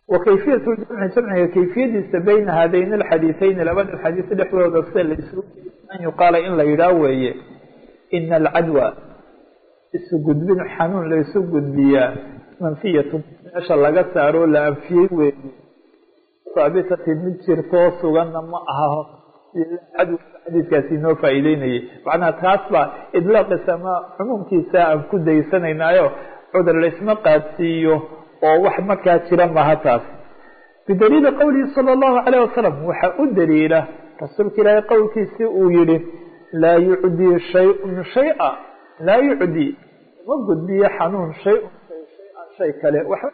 wa kayfiyatu jamci jamciga kayfiyadiisa bayna haadayn alxadiiثeyn labada xadiis dhexdooda sida la isugu an yuqaala in la yidhaah weeye ina alcadwa isu gudbin xanuun la isu gudbiyaa manfiyatu meesha laga saaroo la anfiyey weeye haabitati mid jirtoo suganna ma aha cadwa xadiiskaasi inoo faa'iideynayay macnaha taas baa idlaaqisa ama cumuumkiisa aan ku daysanaynaayo cudur laisma qaadsiiyo oo wax markaa jira maha taas bidaliili qowlihi sala allahu calayh wasalam waxaa u daliila rasuulka ilaahay qowlkiisii uu yihi laa yucdii shayun shay-a laa yucdii ma gudbiyo xanuun shay-un shay-an shay kale waxba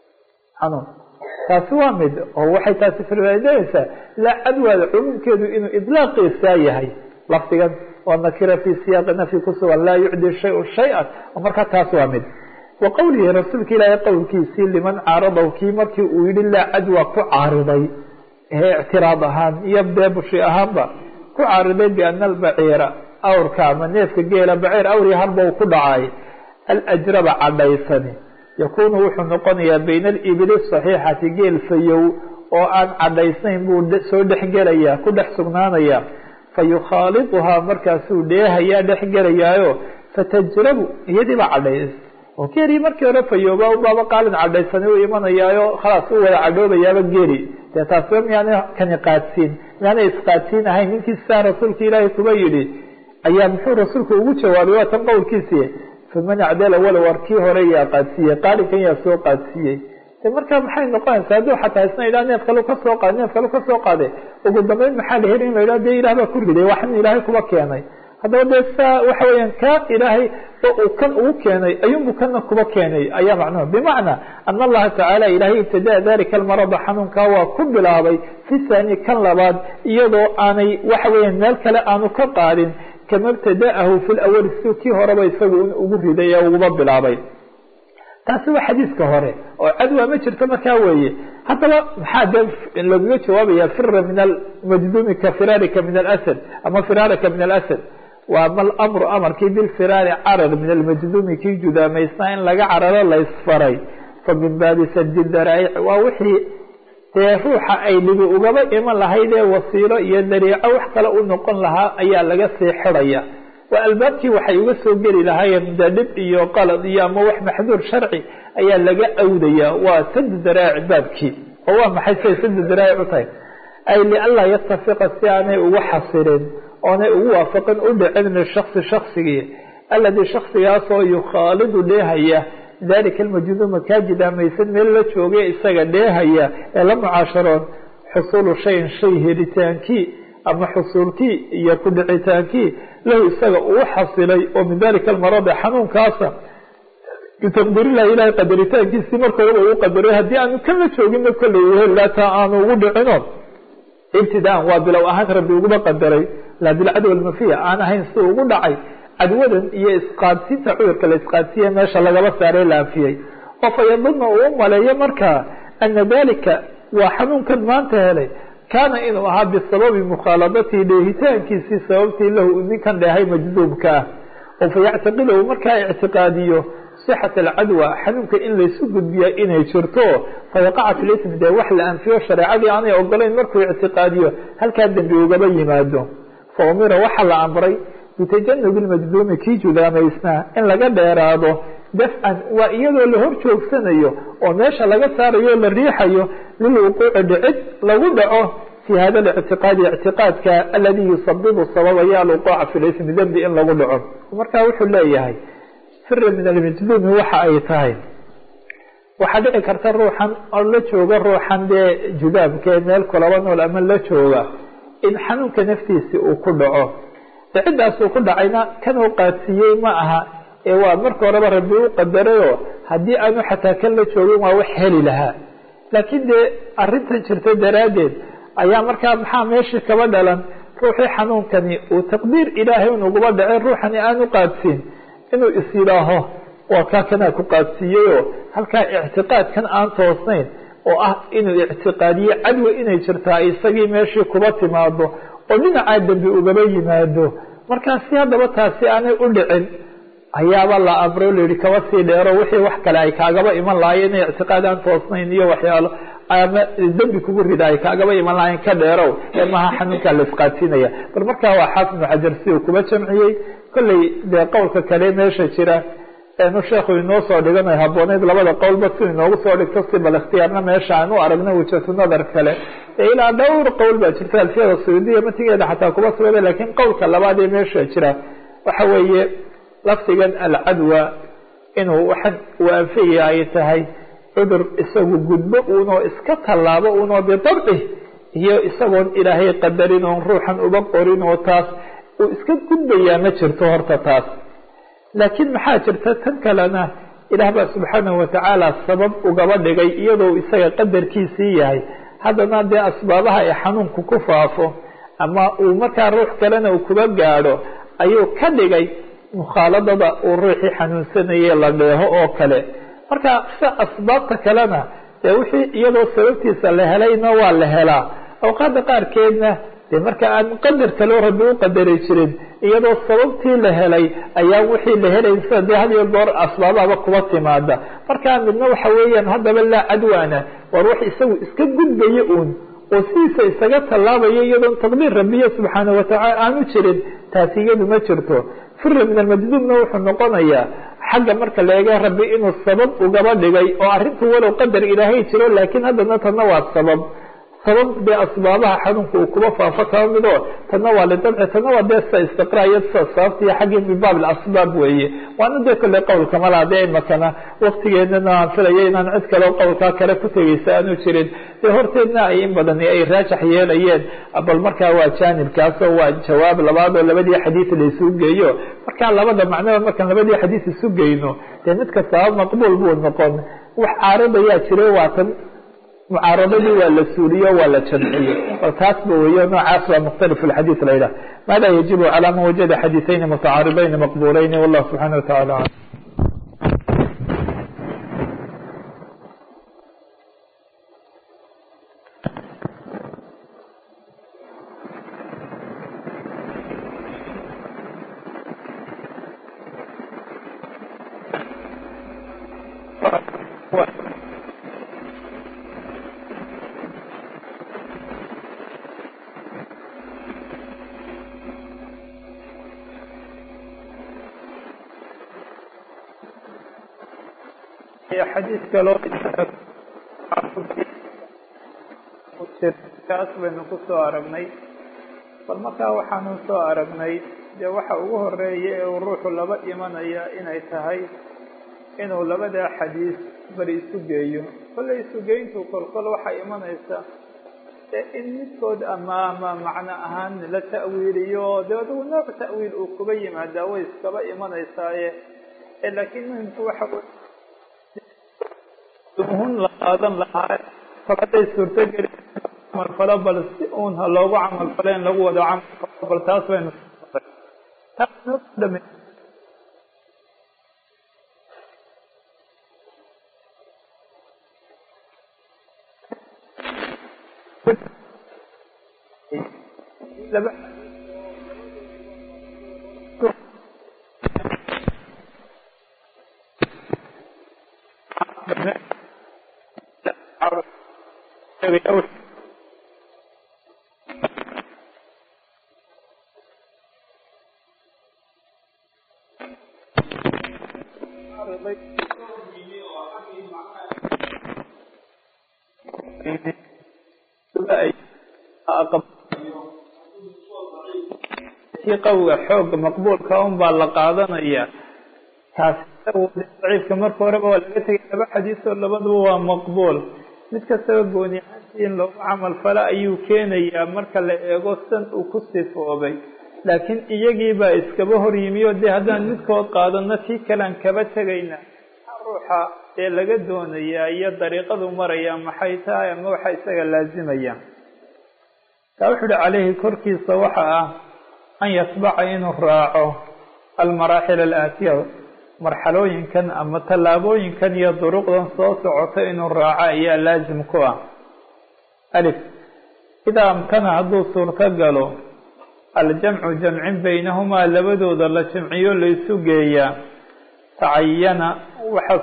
xanuun taasi waa mid oo waxay taasi faa'iideynaysaa laa cadwaada cumuumkeedu inuu idlaaqiisaa yahay lafdigan oo nakira fii siyaaqi nafyi ku sugan laa yucdi shayun shay-an oo markaa taas waa mid wa qowlihi rasuulka ilaahay qowlkiisii liman caaradaw kii markii uu yihi laa cadwa ku caariday ee ictiraad ahaan iyo beebushi ahaanba ku caariday biana albaciira awrka ama neefka geela baciir awri harba uu ku dhacay alajraba cadhaysani yakunu wuxuu noqonayaa bayna alibili saxiixati geel fayow oo aan cadhaysnayn buu soo dhexgelayaa ku dhex sugnaanaya fa yukhaaliduhaa markaasuu dheehayaa dhexgelayaayo fatajrabu iyadiiba cadhays oo geelii markii hore fayooba baaba qaalin cadhaysani u imanayaayo khalaas u wada cadhoobayaaba geli dee taasba miyaana kani qaadsiin miyaana isqaadsiin ahayn ninkii sidaa rasuulka ilaahay kuba yidhi ayaa muxuu rasuulku ugu jawaabay waa tan qowlkiisii faman acdala walow war kii hore yaa qaadsiiyey qaalinkan yaa soo qaadsiiyey de markaa maxay noqonaysaa hadduu xataa isna idhaha neef kalu kasoo qaad neef kalu kasoo qaade ugu dambeyn maxaa la heli in la yidhaha de ilaah baa ku riday waxan ilaahay kuba keenay haddaba dee saa waxa weeyaan ka ilaahay oo uu kan ugu keenay ayuunbu kana kuba keenay ayaa macnuhu bimacnaa ana allaha tacaala ilaahay ibtidaa dalika almarada xanuunkaa waa ku bilaabay fi saani kan labaad iyadoo aanay waxa weeyaan meel kale aanu ka qaadin kama ibtada'ahu fi lawali si kii horeba isagu ugu riday ee uguba bilaabay taasi waa xadiiska hore oo cadwa ma jirto markaa weeye haddaba maxaa dee lagaga jawaabaya fira min almajduumi ka firaarika min alasad ama firaarika min alasad waa ma lamru amarkii bilfiraari carar min almajduumi kii judaamaysnaa in laga cararo laysfaray fa min baabi sadi daraa'ic waa wixii dee ruuxa ay dhibi ugaba iman lahayd ee wasiilo iyo dariico wax kale u noqon lahaa ayaa laga sii xidaya waa albaabkii waxay uga soo geli lahaayeen de dhib iyo qalad iyo ama wax maxduur sharci ayaa laga awdaya waa sad daraa'ic baabkii oo waa maxay siay sad daraa'ic u tahay ay lianlaa yatafiqa si aanay ugu xasilin oonay ugu waafaqin u dhicin lishaksi shaksigii alladii shaksigaasoo yukhaalidu dheehaya dalika almajduuma kaa jidaamaysan meel la joogay isaga dheehaya ee la mucaasharoon xusuulu shayin shay helitaankii ama xusuulkii iyo ku dhicitaankii lahu isaga uu xasilay oo min dalika almaradi xanuunkaasa bitaqdiirilahi ilahay qadaritaankiisii marka horeba uu qadaray haddii aanu kan la jooginna kolley helaataa aanu ugu dhicino ibtidaan waa bilow ahaan rabbi uguba qadaray laa bilcadwa almafiya aan ahayn si ugu dhacay cadwadan iyo isqaadsiinta cudurka la isqaadsiiye meesha lagaba saaray la anfiyey oo fa yadunna uu u maleeyo markaa ana dalika waa xanuunkan maanta helay kaana inuu ahaa bisababi mukhaaladatihi dheehitaankiisii sababtii lahu ninkan dheehay majduubka ah oo fa yactaqidahu markaa ictiqaadiyo sixat alcadwa xanuunka in laysu gudbiya inay jirto fayaqaca fi lism dee wax la anfiyo shareecadii aanay ogolayn markuu ictiqaadiyo halkaa dembi ugaba yimaado fa umira waxaa la amray bitajanubi lmajduumi kii judaamaysnaa in laga dheeraado dafcan waa iyadoo la hor joogsanayo oo meesha laga saarayo o la riixayo lilwuquuci dhicid lagu dhaco fi hada lictiqaadi ictiqaadka aladii yusabibu sababaya alwuquuca fi lismi dembi in lagu dhaco marka wuxuu leeyahay fira min almajduumi waxa ay tahay waxaa dhici karta ruuxan oo la jooga ruuxan dee judaamkee meel kulaba nool ama la jooga in xanuunka naftiisi uu ku dhaco ciddaasuu ku dhacayna kanuu qaadsiiyey ma aha ee waa marka horeba rabbi u qadarayoo haddii aanu xataa kan la joogin waa wax heli lahaa laakiin dee arrintan jirta daraaddeed ayaa markaa maxaa meeshii kaba dhalan ruuxii xanuunkani uu taqdiir ilaahay unuguba dhacay ruuxani aanu qaadsiin inuu is yidhaaho waa kaa kanaa ku qaadsiiyeyoo halkaa ictiqaadkan aan toosnayn oo ah inuu ictiqaadiye cadwa inay jirtaa isagii meeshii kuba timaado oo dhinacaa dembi ugaba yimaado markaa si haddaba taasi aanay u dhicin ayaaba la amro layihi kaba sii dheero wixii wax kale ay kaagaba iman lahaayeen inay ictiqaad aan toosnayn iyo waxyaalo ama dembi kugu ridaay kaagaba iman lahayn ka dheerow ee maha xanuunkaa la isqaadsiinaya bal markaa waa xaafid ibnu xajar si uu kuba jamciyey kolley dee qowlka kale meesha jira enu sheekhu inoo soo dhiganayo habooneyd labada qowlba si inoogu soo dhigto si bal ikhtiyaarna meesha aan u aragna wujatu nadar kale ee ilaa dhowr qowl baa jirta alfiyada suudiya matigeeda xataa kuba sugada lakiin qowlka labaad ee meesha jira waxa weeye lafdigan alcadwa inuu waxan uu anfaya ay tahay cudur isagu gudbo uunoo iska tallaabo uunoo bidabci iyo isagoon ilaahay qadarin oon ruuxan uba qorin oo taas uu iska gudbayaa ma jirto horta taas laakiin maxaa jirta tan kalena ilaah baa subxaanahu watacaala sabab ugaba dhigay iyadoo isaga qadarkiisii yahay haddana dee asbaabaha ee xanuunku ku faafo ama uu markaa ruux kalena uu kuba gaadho ayuu ka dhigay mukhaaladada uu ruuxii xanuunsanayay la dheeho oo kale marka sida asbaabta kalena dee wixii iyadoo sababtiisa la helayna waa la helaa awqaada qaarkeedna dee marka aan qadar kaleo rabbi u qadari jirin iyadoo sababtii la helay ayaa wixii la helayn sida dee had iyo goor asbaabahaba kuba timaada markaa midna waxa weeyaan haddaba laa cadwaana war wax isagu iska gudbaya uun oo sidiisa isaga tallaabaya iyadoon taqdiir rabbiya subxaana watacaala aanu jirin taasi iyadu ma jirto fira min almajduubna wuxuu noqonayaa xagga marka la eega rabbi inuu sabab ugaba dhigay oo arrintu walow qadar ilaahay jiro laakiin haddana tanna waa sabab sabab dee asbaabaha xanuunka uu kuba faafo kaba mido tanna waa lidabci tanna waa dee sida istiqraaiyo sida sababtiiyo xaggii min baab asbaab weeye waana dee kolley qowlka malaa dee imakana waktigeedana aan filaya inaan cid kaleo qowlkaa kale ku tegeysa aanu jirin dee horteedna ay in badani ay raajax yeelayeen bal markaa waa jaanibkaasoo waa jawaab labaad oo labadii xadiid laysu geeyo markaa labada macnoba markaan labadii xadiid isu geyno dee mid kastaba maqbuul buu noqon wax caaradayaa jira waatan mucaaradadii waa la suuliyo waa la jamciye bal taasba weyo noocaas waa mukhtalif xadiid la yidhah maada yajibu calaa man wajada xadiiثayni mutacaaribayni maqbulayni wallah subxaana wataعala alam xadiid kaloo kaas baynu ku soo aragnay bal markaa waxaanu soo aragnay dee waxa ugu horeeya ee uu ruuxu laba imanaya inay tahay inuu labadaa xadiis bari isu geeyo kollay isugeyntu kolkol waxay imanaysa in midkood ama ama macno ahaan la ta'wiiliyo dee adigu nooc ta'wiil uu kuba yimaadaa way iskaba imanaysaaye laakiin muhimku waxa hun la qaadan lahaa kol hadday suurtogeli camalfalo bal si uun ha loogu camalfalo in lagu wado camalfalo bal taas baynu laba kii qawiga xooga maqbuulka un baa la qaadanaya taasi daciifka marka horeba waa laga tegay laba xadiisoo labaduba waa maqbuul mid kastaba gooni ahaantii in loogu camal falo ayuu keenayaa marka la eego san uu ku sifoobay laakiin iyagii baa iskaba hor yimi oo dee haddaan midkood qaadano kii kalean kaba tegayna ruuxa ee laga doonayaa iyo dariiqadu maraya maxay tahay ama waxa isaga laazimaya taa wuxu uhi caleyhi korkiisa waxa ah an yatbaca inuu raaco almaraaxil alaatiya marxalooyinkan ama tallaabooyinkan iyo duruqdan soo socota inuu raaco ayaa laazim ku ah alif idaa amkana hadduu suurto galo aljamcu jamcin baynahumaa labadooda la jamciyo laysu geeyaa tacayana waxa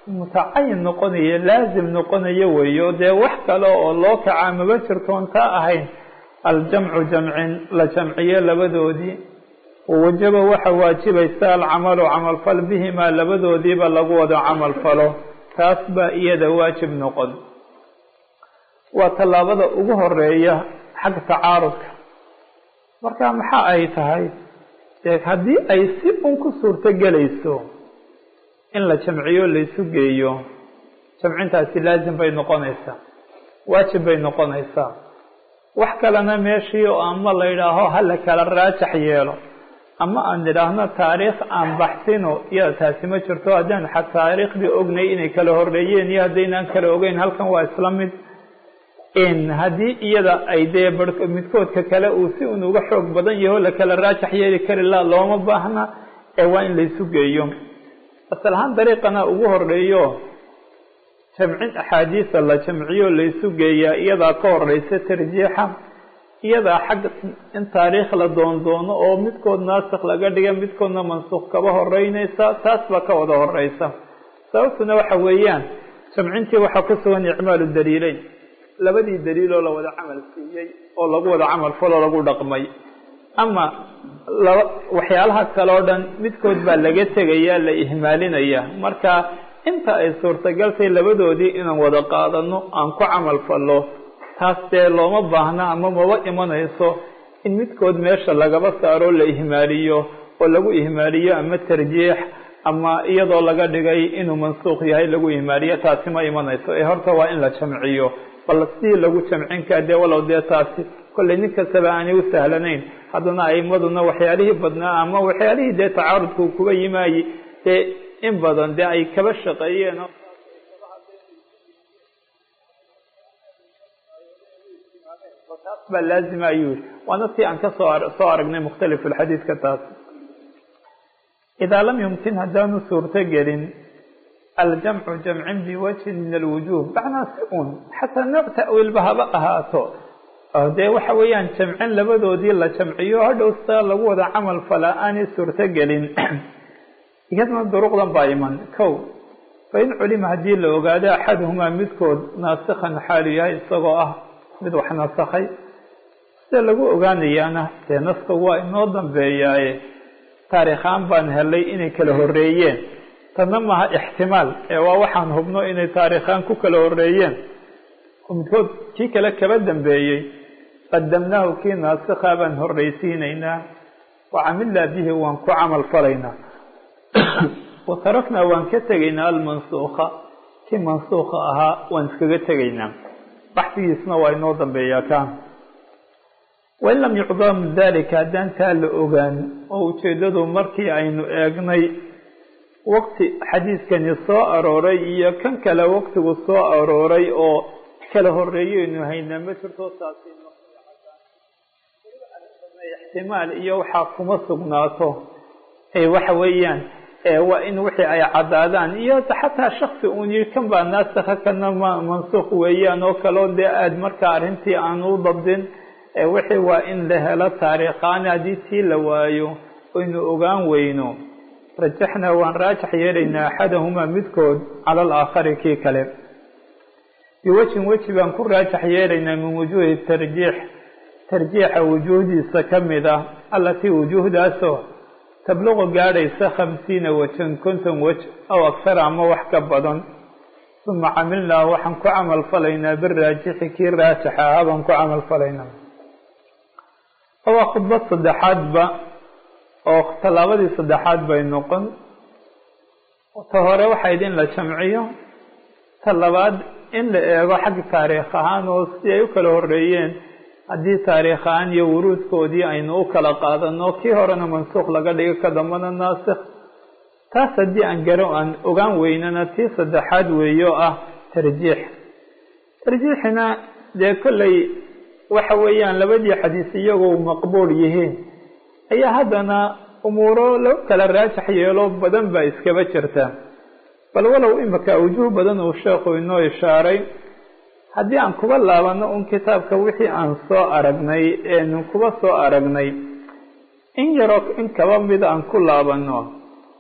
mutacayin noqonaya laazim noqonayo weeyo dee wax kale oo loo kacaa maba jirtoon taa ahayn aljamcu jamcin la jamciyo labadoodii wajaba waxa waajibaysa alcamalu camalfal bihimaa labadoodiiba lagu wado camal falo taas baa iyada waajib noqon waa tallaabada ugu horeeya xagga tacaarudka marka maxa ay tahay dee haddii ay si un ku suurto gelayso in la jamciyo laysu geeyo jamcintaasi laazim bay noqonaysaa waajib bay noqonaysaa wax kalena meeshii oo ama la yidhaaho hala kala raajax yeelo ama aan idhaahno taariikh aan baxsino iyada taasi ma jirto haddaan xa taariikhdii ognay inay kala horeeyeen iyo haddaynaan kala ogeyn halkan waa isla mid haddii iyada ay dee bar midkoodka kale uu si un uga xoog badan yaho la kala raajax yeeli kari la looma baahna ee waa in laysu geeyo asal ahaan dariiqana ugu horeeyo jamcin axaadiisa la jamciyo laysu geeyaa iyadaa ka horeysa tarjiixa iyadaa xagga in taariikh la doondoono oo midkood naasikh laga dhiga midkoodna mansuuq kaba horeyneysa taas baa ka wada horeysa sababtuna waxa weeyaan jamcintii waxaa ku sugan icmaalu daliileyn labadii daliiloo la wada camal siiyey oo lagu wada camal faloo lagu dhaqmay ama laba waxyaalaha kale oo dhan midkood baa laga tegaya la ihmaalinaya marka inta ay suurtagaltay labadoodii inaan wada qaadano aan ku camal fallo taas dee looma baahna ama maba imanayso in midkood meesha lagaba saaro la ihmaaliyo oo lagu ihmaaliyo ama tarjiix ama iyadoo laga dhigay inuu mansuuq yahay lagu ihmaaliyo taasi ma imanayso ee horta waa in la jamciyo bal sidii lagu jamcin kaa dee walow dee taasi kollay nin kastaba aanay u sahlanayn haddana aimaduna waxyaalihii badnaa ama waxyaalihii dee tacaarudku kuba yimaayey dee in badan dee ay kaba shaqeeyeen taas baa laazima ayuu yihi waana si aan ka soo soo aragnay mukhtalif xadiidka taas idaa lam yumkin haddaanu suurto gelin aljamcu jamcin biwajhin min alwujuh macnaa si un xataa nooc ta'wiilba haba ahaato dee waxa weeyaan jamcin labadoodii la jamciyo hadhow sidaa lagu wada camal falaa aanay suurto gelin iyadna duruqdan baa iman kow fain culima haddii la ogaado axaduhumaa midkood naasikhan xaalu yahay isagoo ah mid wax nasakhay sida lagu ogaanayaana dee naska waa inoo dambeeyaaye taariikhaan baan helay inay kala horeeyeen tanna maaha ixtimaal ee waa waxaan hubno inay taariikhaan ku kala horeeyeen oo midkood kii kale kaba dambeeyey qadamnaahu kii naasikha baan horreysiinaynaa wa camilnaa bihi waan ku camal falaynaa wa taraknaa waan ka tegaynaa almansuuka kii mansuuka ahaa waan iskaga tegaynaa baxsigiisna waa inoo dambeeyaa ka wain lam yucdam dalika haddaan taa la ogaan oo ujeeddadu markii aynu eegnay waqti xadiiskani soo arooray iyo kan kale waqtigu soo arooray oo kala horeeyeynu haynaa ma jirto taasi ixtimaal iyo waxaa kuma sugnaato waxa weeyaan waa in wixii ay caddaadaan iyo xataa shaksi uun yii kan baa naasikha kana mansuuq weeyaan oo kaleo dee aada markaa arrintii aan u dabdin wixii waa in la helo taariikhaan haddii tii la waayo aynu ogaan weyno rajaxnaa waan raajax yeelaynaa axadahumaa midkood cala alaakhari kii kale biwajhin weji baan ku raajax yeelaynaa min wujuuhi tarjiix tarjiixa wujuuhdiisa ka mid ah allatii wujuuhdaasoo tabluqu gaadhaysa khamsiina wajan konton wej aw aksara ama wax ka badan uma camilnaa waxaan ku camal falaynaa biraajixi kii raajaxa ahaa baan ku camal falaynaa waa khudbad saddexaadba oo tallaabadii saddexaad bay noqon ta hore waxayd in la jamciyo ta labaad in la eego xagga taariikh ahaan oo si ay u kala horeeyeen haddii taariikh ahaan iyo wuruudkoodii aynu u kala qaadano kii horena mansuuq laga dhigo ka dambana naasikh taas haddii aan garo aan ogaan weynana tii saddexaad weeye oo ah tarjiix tarjiixina dee kolley waxa weeyaan labadii xadiis iyagoo maqbuul yihiin ayaa haddana umuuro lagu kala raajax yeelo badan baa iskaba jirta bal walow imika awjuh badan uu sheekhu inoo ishaaray haddii aan kuba laabano un kitaabka wixii aan soo aragnay eenu kuba soo aragnay in yaroo in kaba mid aan ku laabano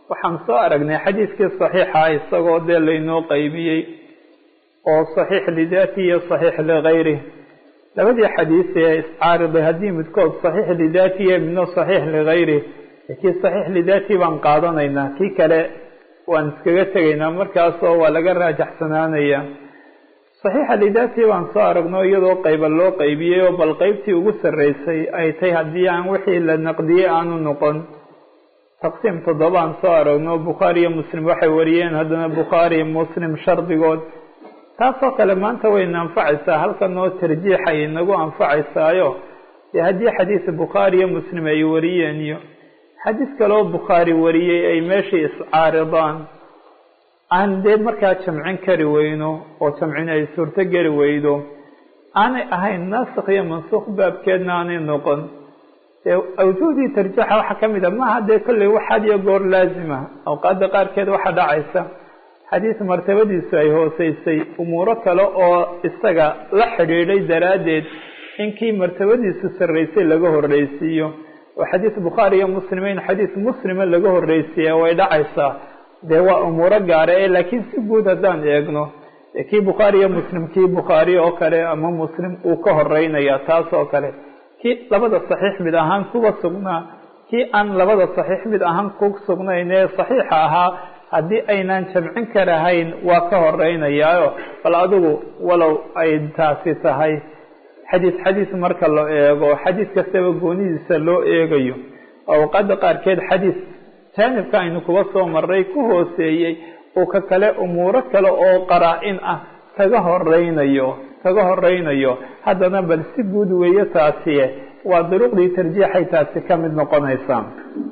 waxaan soo aragnay xadiidkii saxiixa isagoo dee laynoo qeybiyey oo saxiix lidaati iyo saxiix ligayrih labadii xadiis ee iscaariday haddii midkood saxiix lidaati iyo midno saxiix ligayrih kii saxiix lidaati baan qaadanaynaa kii kale waan iskaga tegaynaa markaasoo waa laga raajaxsanaanaya saxiixa lidaati baan soo aragno iyadoo qayba loo qeybiyey oo bal qeybtii ugu sarreysay ay tahay haddii aan wixii la naqdiyey aanu noqon taqsiim toddobaan soo aragno bukhaari iyo muslim waxay wariyeen haddana bukhaari muslim shardigood taasoo kale maanta wayna anfacaysaa halkan oo tarjiixay inagu anfacaysaayo dee haddii xadiis bukhaari iyo muslim ay wariyeen iyo xadiis kaleoo bukhaari wariyey ay meeshii iscaaridaan aan dee markaa jamcin kari weyno oo jamcin ay suurto geli weydo aanay ahayn naasikh iyo mansuukh baabkeedna aanay noqon dee awjuhdii tarjiixa waxaa ka mid a maaha dee kolley wax had iyo goor laazima awqaadda qaarkeed waxaa dhacaysa xadiis martabadiisu ay hooseysay umuuro kale oo isaga la xidhiidhay daraaddeed in kii martabadiisu sarreysay laga horreysiiyo oo xadiis bukhaari iyo muslima in xadiis muslima laga horreysiiya way dhacaysaa dee waa umuuro gaara ee laakiin si guud haddaan eegno kii bukhaari iyo muslim kii bukhaari oo kale ama muslim uu ka horeynaya taas oo kale kii labada saxiix mid ahaan kuga sugnaa kii aan labada saxiix mid ahaan ku sugnayn ee saxiixa ahaa haddii aynaan jamcin karahayn waa ka horeynayaayo bal adigu walow ay taasi tahay xadiis xadiis marka la eego xadiis kastaba goonidiisa loo eegayo awqaada qaarkeed xadiis jaanibka aynu kuga soo maray ku hooseeyey uu ka kale umuuro kale oo qaraa-in ah kaga horeynayo kaga horeynayo haddana bal si guud weeye taasiye waa duruqdii tarjiixay taasi ka mid noqonaysaa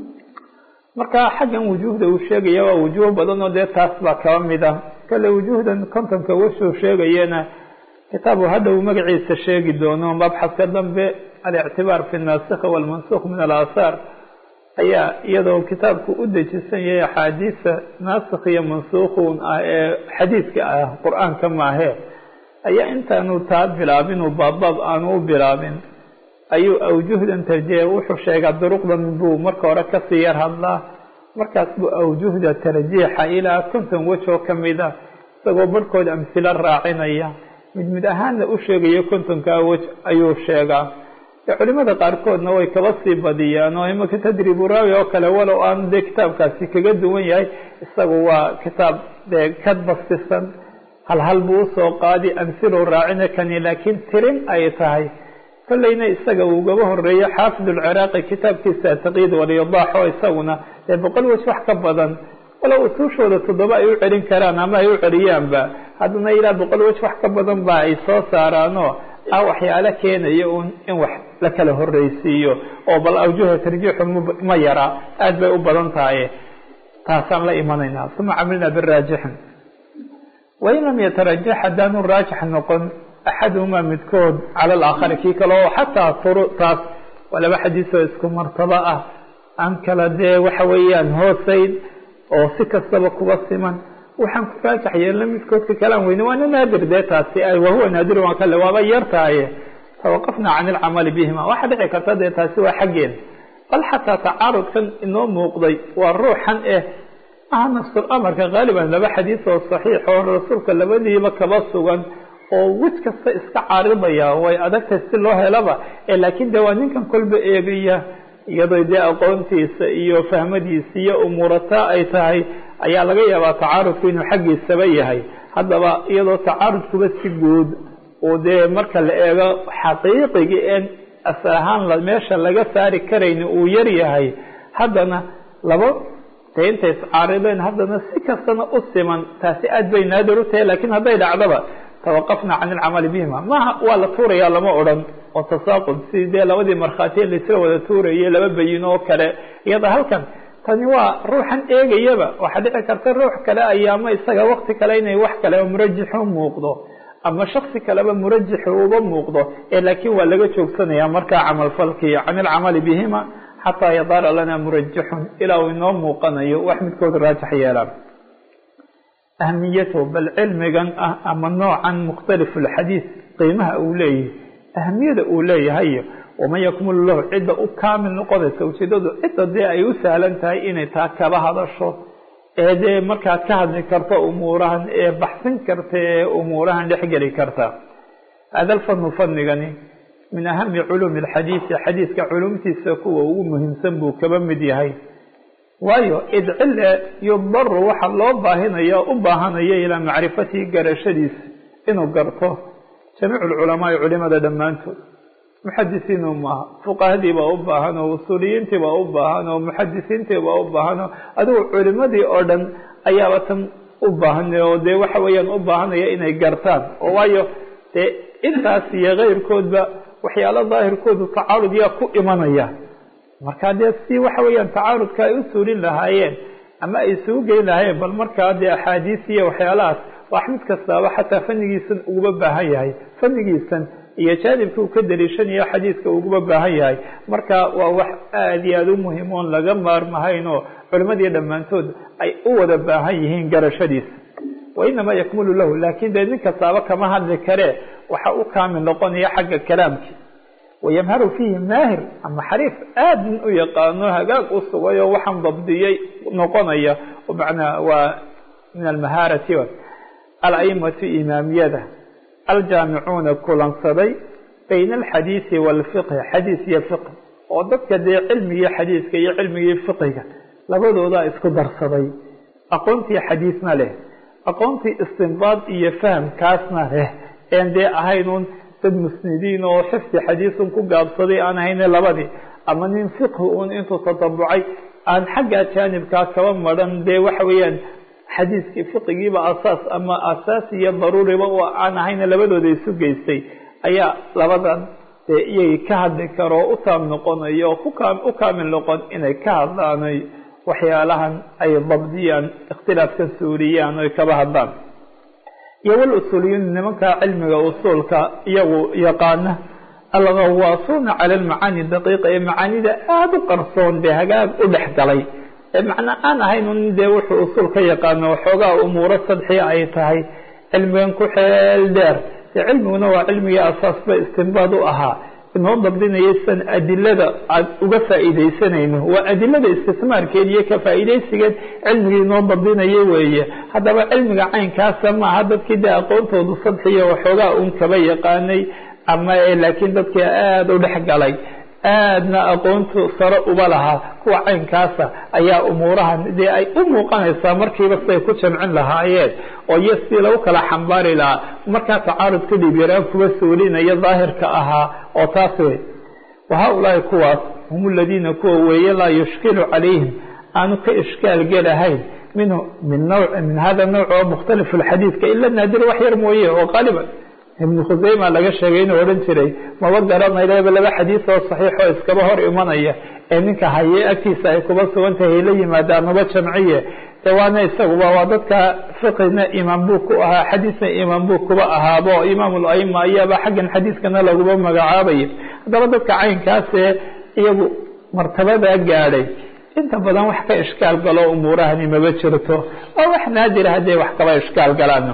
marka xaggan wujuuhda uu sheegaya waa wujuuh badan oo dee taas baa kaba mid ah kale wujuuhdan kontonka washuu sheegayena kitaabu hadda uu magaciisa sheegi doono mabxaska dambe alictibaar fi naasikhi walmansukh min alaahaar ayaa iyadoo kitaabku u dejisan yahay axaadiisa naasikh iyo mansuukhun ah ee xadiidka ah qur-aanka maahe ayaa intaanu taa bilaabin uu baabbaab aanu u bilaabin ayuu awjuhdan tarjiya wuxuu sheegaa duruqdan buu marka hore kasii yar hadlaa markaas buu awjuhda tarjiixa ilaa konton wej oo kamid a isagoo barhkood amhilo raacinaya mid mid ahaanna u sheegayo kontonkaa wej ayuu sheegaa culimada qaarkoodna way kaba sii badiyaan oo imaka tadribu raawi oo kale walow aanu dee kitaabkaasi kaga duwan yahay isagu waa kitaab dee ka bastisan hal hal buu usoo qaadi amhilow raacina kani laakiin tirin ay tahay kolleyna isaga ugaba horeeyo xaafid ulciraaqi kitaabkiisa taqyiid waliyadaax oo isaguna dee boqol wej wax ka badan walow usuushooda toddoba ay u celin karaan ama ay u celiyaanba haddana ilaa boqol wej wax ka badan ba ay soo saaraanoo ah waxyaalo keenaya un in wax la kala horreysiiyo oo bal awjuha tarjiixu ma yara aada bay u badan tahay taasaan la imanaynaa uma camilna biraajixin wain lam yatarajax haddaanu raajix noqon axaduhumaa midkood cala alaakhari kii kale oo xataa furu taas waa laba xadiisoo isku martabo ah aan kala dee waxa weeyaan hooseyn oo si kastaba kuba siman waxaan ku raajax yeelna midkoodka kalaan weyne waana naadir dee taasi wahuwa naadir waa kale waaba yar tahaye tawaqafna can ilcamali bihima waxaa dhici karta dee taasi waa xaggeen bal xataa tacaarudkan inoo muuqday waa ruuxan eh aha nafsul amarka haaliban laba xadiis oo saxiix oo rasuulka labadiiba kaba sugan oo wej kasta iska caaridaya way adagtahay si loo helaba laakiin de waa ninkan kolba eegaya iyadoo dee aqoontiisa iyo fahmadiisa iyo umuurataa ay tahay ayaa laga yaabaa tacaarudku inuu xaggiisaba yahay haddaba iyadoo tacaarudkuba si guud oo dee marka la eego xaqiiqigi een asal ahaan meesha laga saari karayni uu yar yahay haddana laba dee intay iscaarideen haddana si kastana u siman taasi aad bay naadir u tahay lakiin hadday dhacdaba tawaqafna can ilcamali bihima maha waa la tuuraya lama odhan oo tasaaqud si dee labadii markhaatiya laisla wada tuurayay laba bayino oo kale iyada halkan tani waa ruuxan eegayaba waxaa dhici karta ruux kale ayaama isaga wakti kale inay wax kale murajixu muuqdo ama shaksi kaleba murajixu uga muuqdo ee laakiin waa laga joogsanaya markaa camalfalkii can ilcamali bihima xataa yadaara lana murajixun ilaa uu inoo muuqanayo wax midkood raajix yeelaan ahamiyatahu bal cilmigan ah ama noocan mukhtalifu lxadiis qiimaha uu leeyahay ahamiyada uu leeyahay waman yakmulu lahu cidda u kaamil noqonaysa ujeedadu cidda dee ay u sahlan tahay inay taa kaba hadasho ee dee markaad ka hadli karto umuurahan ee baxsin karta ee umuurahan dhexgeli karta hada alfanu fanigani min ahami culuumi alxadiisi xadiiska culumtiisa kuwa ugu muhiimsan buu kaba mid yahay waayo id cile yudaru waxa loo baahinaya u baahanaya ilaa macrifatihi garashadiisa inuu garto jamiic lculamaai culimada dhammaantood muxadisiinu maaha fuqahadii baa u baahan oo usuuliyiintii baa u baahan oo muxadisiintii baa u baahan oo adigu culimadii oo dhan ayaaba tan u baahan oo dee waxa weeyaan u baahanaya inay gartaan oo waayo dee intaas iyo keyrkoodba waxyaalo daahirkoodu tacaarud yaa ku imanaya markaa dee si waxa weeyaan tacaarudka ay u suulin lahaayeen ama ay isugu geyn lahaayeen bal markaa dee axaadiis iyo waxyaalahaas wax mid kastaaba xataa fanigiisan uguba baahan yahay fanigiisan iyo jaanibka uu ka daliishanayo xadiiska uguba baahan yahay marka waa wax aada iyo aada u muhiim oon laga maarmahayn oo culimadii dhammaantood ay u wada baahan yihiin garashadiisa wa inamaa yakmulu lahu laakin dee nin kastaaba kama hadli karee waxa u kaamil noqonaya xagga kalaamki wayamharu fiihi maahir ama xariif aad nin u yaqaano hagaag u sugay oo waxaan dabdiyey noqonaya manaa waa min almahaarati alaimatu imaamiyada aljaamicuuna kulansaday bayna alxadiisi waalfiqhi xadiis iyo fiqhi oo dadka dee cilmigii xadiiska iyo cilmigii fiqiga labadoodaa isku darsaday aqoontii xadiisna leh aqoontii istinbaad iyo fahamkaasna leh een dee ahaynun dad musnidiin oo xifdi xadiisun ku gaabsaday aan ahayne labadii ama nin fiqhi un intuu tatabucay aan xagga jaanibkaa kaba maran dee waxa weeyaan xadiiskii fiqigiiba asaas ama asaas iyo daruuriba oo aan ahayna labadooda isu geystay ayaa labadan dee iyay ka hadli karo o u taam noqonayo oo u kaamil noqon inay ka hadlaanay waxyaalahan ay dabdiyaan ikhtilaafka suuriyaan oy kaba hadlaan iyo wal usuuliyuun nimanka cilmiga usuulka iyagu yaqaana alghawaasuuna cala almacaani daqiiqa ee macaanida aada u qarsoon dee hagaag u dhex galay macnaa aan ahayn un dee wuxuu usuul ka yaqaano waxoogaa umuuro sadxiya ay tahay cilmigan ku xeel dheer dee cilmiguna waa cilmigii asaasba istinbaad u ahaa inoo dabdinaya sidan adilada aad uga faa'iidaysanayno waa adilada istismaarkeed iyo ka faa'iidaysigeed cilmigii inoo dabdinaya weeye haddaba cilmiga caynkaasa maaha dadkii dee aqoontoodu sadxiya waxoogaa un kaba yaqaanay ama laakiin dadkii aada u dhex galay aadna aqoontu sare uba lahaa kuwa caynkaasa ayaa umuurahan dee ay u muuqanaysaa markiiba siday ku jamcin lahaayeen oo iyo sidii lagu kala xambaari lahaa markaa tacaarud ka dhib yaraan kuwa suulinaya daahirka ahaa oo taas wey wa haa-ulaahi kuwaas hum aladiina kuwa weeye laa yushkilu calayhim aanu ka ishkaal gelahayn minhu min nawc min hada nawc oo mukhtalifu lxadiidka ila naadir wax yar mooye oo qaaliban ibnu khuseyma laga sheegay inuu odhan jiray maba garanayaba laba xadiis oo saxiix oo iskaba hor imanaya ee ninka haye agtiisa ay kuba sugan tahay la yimaadaan nuba jamciye de waana isaguba waa dadka fiqina imaam buu ku ahaa xadiisna imaam buu kuba ahaabo imaam ulaima ayaaba xaggan xadiiskana laguba magacaabaya haddaba dadka caynkaasee iyagu martabadaa gaadhay inta badan wax ka ishkaal galo umuurahani maba jirto waa wax naadira hadday wax kaba ishkaal galaan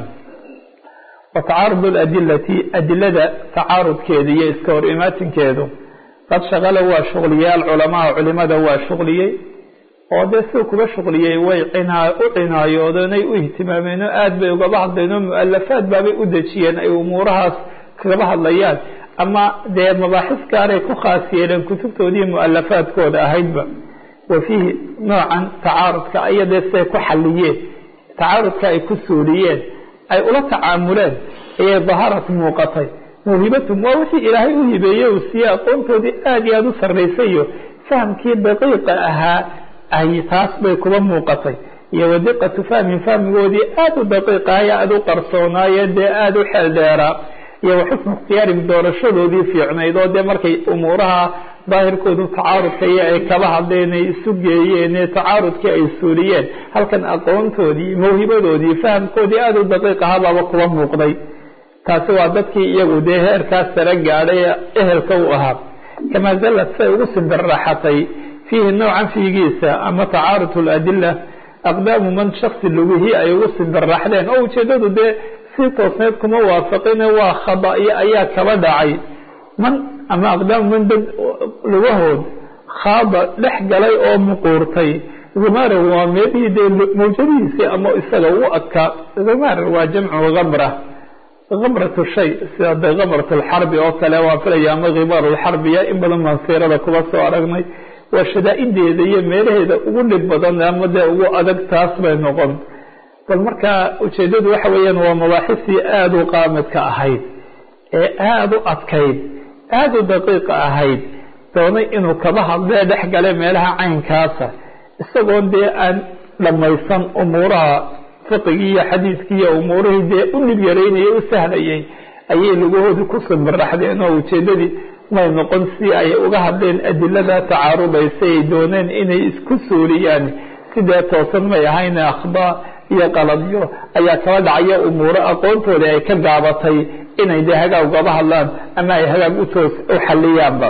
watacaarud aladilati adilada tacaarudkeeda iyo iska hor imaatinkeedu qad shaqala waa shuqliyey alculamaa culimada waa shuqliyey oo dee siduu kuba shuqliyey way u cinaayoodeen ay u ihtimaameen oo aad bay ugaba hadleen oo mu-alafaad baabay u dejiyeen ay umuurahaas kagaba hadlayaan ama dee mabaaxis gaaray ku khaas yeeleen kutubtoodii mu-alafaadkooda ahaydba wa fiihi noocan tacaarudka aya dee siday ku xaliyeen tacaarudka ay ku suuliyeen ay ula tacaamuleen ayay daharat muuqatay mawhibatum waa wixii ilaahay u hibeeyey uu siiyey aqoontoodii aada iyo aada u sarraysayo fahamkii daqiiqa ahaa ay taas bay kuba muuqatay iyo wadiqatu fahmin fahmigoodii aada u daqiiqaaya aada u qarsoonaayeen dee aada u xeel dheeraa iyo waxusnu ikhtiyaarim doorashadoodii fiicnayd oo dee markay umuuraha daahirkoodu tacaarudka iyo ay kaba hadleen ay isu geeyeen ee tacaarudkii ay suuliyeen halkan aqoontoodii mawhibadoodii fahamkoodii aada u daqiiq ahabaaba kuba muuqday taasi waa dadkii iyagu dee heerkaas sare gaadhay ee ehelka u ahaa kamaa zallad say ugu simbirraxatay fiihi noocan fiigiisa ama tacaarud ladila aqdaamu man shaksi lugihii ay ugu simbirraxdeen oo ujeedadu dee si toosneed kuma waafaqine waa khada-iyo ayaa kaba dhacay man ama aqdaamu man dad lugahood khaada dhex galay oo muquurtay gumara waa meelihii dee mawjadihiisii ama isaga u adkaa gumar waa jamcu gamra gamratu shay sida de gamrat lxarbi oo kale waa filaya ama khimaar lxarbiya in badan baan siirada kuba soo aragnay waa shadaa-ideeda iyo meelaheeda ugu dhib badan ama dee ugu adag taas bay noqon bal markaa ujeedadu waxa weeyaan waa mabaaxistii aada u qaamidka ahayd ee aada u adkayd aada u daqiiqa ahayd doonay inuu kaba hadlee dhex gale meelaha caynkaasa isagoon dee aan dhammaysan umuuraha fiqigii iyo xadiiskii iyo umuurihii dee u dhib yaraynayay u sahlayay ayay lugahoodii ku simbiraxdeen oo ujeedadii may noqon si ay uga hadleen adilada tacaarubaysa ay dooneen inay isku suuliyaan sidee toosan may ahayn akhdaa iyo qaladyo ayaa kaba dhacaya umuuro aqoontooda ay ka gaabatay inay dee hagaag ugaba hadlaan ama ay hagaag utoos u xaliyaanba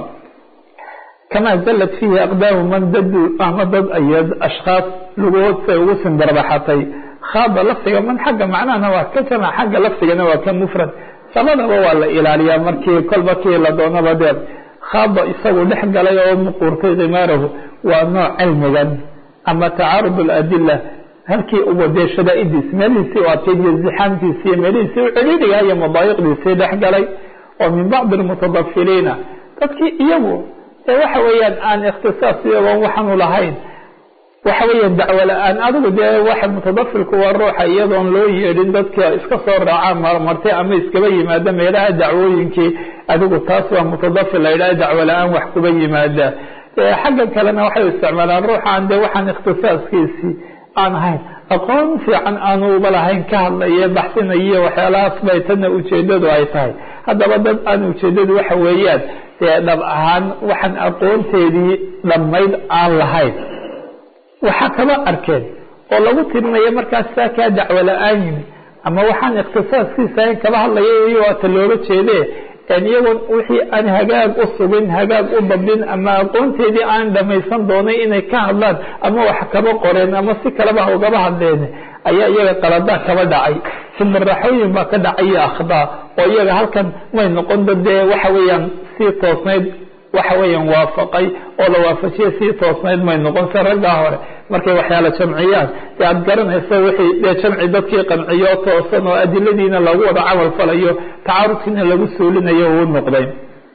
kamaa zallad fiihi aqdaamu man dadu ama dad ayad ashkhaas lugahood say ugu simbirbaxatay khaada lafdiga man xagga macnahana waa ka jamac xagga lafdigana waa ka mufrad labadaba waa la ilaaliyaa markii kolba kii la doonaba dee khaada isagu dhex galay oo muquurtay khimaarahu waa nooc cilmigan ama tacaarud aladila halkii uba dee shadaa'idiis meelihiisii u adkayd iyo zixaamtiisi iyo meelihiisii u celiiriga iyo madaayiqdiisii dhex galay oo min bacdi almutadafiliina dadkii iyagu ee waxa weeyaan aan ikhtisaas iyagoon waxaanu lahayn waxa weeyaan dacwo la-aan adigu dee waxa mutadafilku waa ruuxa iyadoon loo yeedhin dadka iska soo raacaa marmartay ama iskaba yimaada meelaha dacwooyinkii adigu taas waa mutadafil la yidhaha dacwo la-aan wax kuba yimaada xagga kalena waxay isticmaalaan ruuxaan dee waxaan ikhtisaaskiisii aan ahayn aqoon fiican aanu uba lahayn ka hadlaye baxsinaye waxyaalahaas bay tana ujeedadu ay tahay haddaba dad aan ujeedadu waxa weeyaan dee dhab ahaan waxaan aqoonteedii dhammayd aan lahayn waxaa kaba arkeen oo lagu tirinayo markaas saa kaa dacwo la-aan yimi ama waxaan ikhtisaaskiisa ahayn kaba hadlaya iyo waata looga jeedee iyagoon wixii aan hagaag u sugin hagaag u dabin ama aqoonteedii aan dhamaysan doonay inay ka hadlaan ama wax kaba qoreen ama si kaleba ugaba hadleen ayaa iyaga qalada kaba dhacay simiraxooyin baa ka dhacay iyo akhdaa oo iyaga halkan may noqon dad dee waxa weeyaan sii toosnayd waxa weeyaan waafaqay oo la waafajiyay sii toosnayd may noqon se raggaa hore markay waxyaala jamciyaan dee aada garanayso wixii dee jamci dadkii qanciyo toosan oo adiladiina lagu wada camal falayo tacaarudkiina lagu suulinayo uu noqday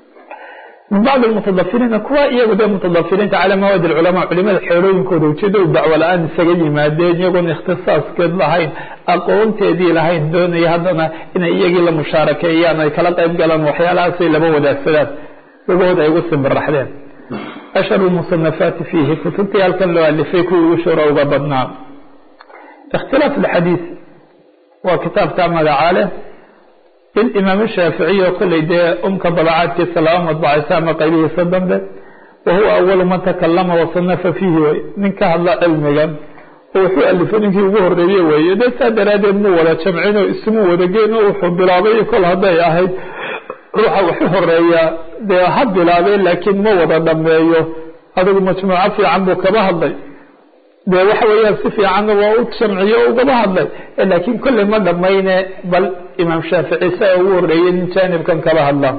min bacdi almutadafiriina kuwa iyagu dee mutadafiriinta calaa mawaadi alculamaa culimada xeerooyinkooda ujeedadu dacwo la-aan isaga yimaadeen iyagoon ikhtisaaskeed lahayn aqoonteedii lahayn doonaya haddana inay iyagii la mushaarakeeyaan ay kala qayb galaan waxyaalahaasay laba wadaagsadaan lugahood ay ugu simbiraxdeen ashharu musanafaati fiihi kutubtii halkan loo alifay kuwii ugu shura uga badnaa ikhtilaaf alxadiis waa kitaabka magacaa leh lilimaam shaaficiy oo kolley dee umka dabacaadkiisa laba madbacaysa ama qaybihiisa dambe wa huwa awalu man takalama wasanafa fiihi wey nin ka hadla cilmigan oo wuxuu alifay ninkii ugu horeeye weeye dee saa daraadeed muu wada jamcin oo ismu wadageen oo wuxuu bilaabay kol hadday ahayd ruuxa waxu horeeyaa dee ha bilaabee laakiin ma wada dhameeyo adigu majmuuco fiican buu kaba hadlay dee waxa weeyaan si fiicanna waa u jamciyo o ugaba hadlay laakiin kolley ma dhamayne bal imaam shaafici saa ugu horeeyey nin jaanibkan kaba hadla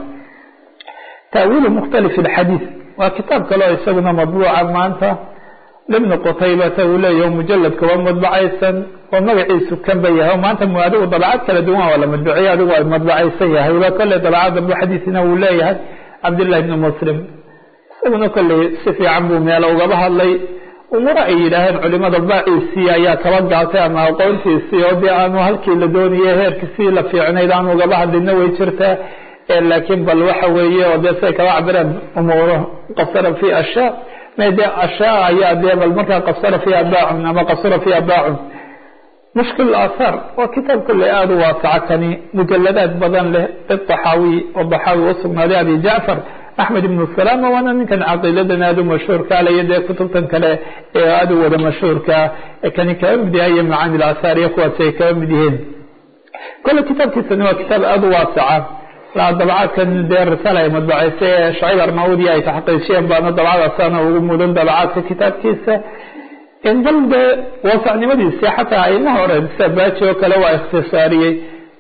taawiilu mukhtalif alxadiis waa kitaab kaleo isaguna madbuuca maanta ibnu qutaybata uu leeyahy mujaladka waa madbacaysan oo magaciisu kanba yahay oo maanta adigu dabacad kala duwan waa la madbuciye adigu ay madbacaysan yahay ba kolley dabacad dambu xadiisina uu leeyahay cabdillahi ibni muslim isaguna kolley si fiican buu meelo ugaba hadlay umuro ay yidhaaheen culimada baaciisii ayaa kaba gaatay ama aqoontiisii oo dee aanu halkii la doonayay heerkiisii la fiicnayd aanu ugaba hadlina way jirtaa laakiin bal waxa weeye oo dee siay kaba cabireen umuuro qasara fi ashyaa de ashyaa ayaa dee bal markaa qasara fiiha baacun ama qasura fiiha baacun mushkil aathaar waa kitaab kolley aada u waasaca kani mujaladaad badan leh ixaawi oo daxaawi usugnaaday abi jacfar axmed ibnu salaama waana ninkan caqiidadan aada u mashhuurka alayo dee kutubtan kale ee aada u wada mashhuurka kani kaba mid yahay iyo macaani laathaar iyo kuwaasi ay kaba mid yihiin kolle kitaabkiisani waa kitaab aada u waasaca dabcaadkan dee risaala ay madbacaysa ee shacib armaudi ay taxqiijiyeen baana dabcadaasana ugu mudan dabacaadka kitaabkiisa bal dee waasacnimadiisi xataa ayma hore sida baaji oo kale waa ikhtisaariyey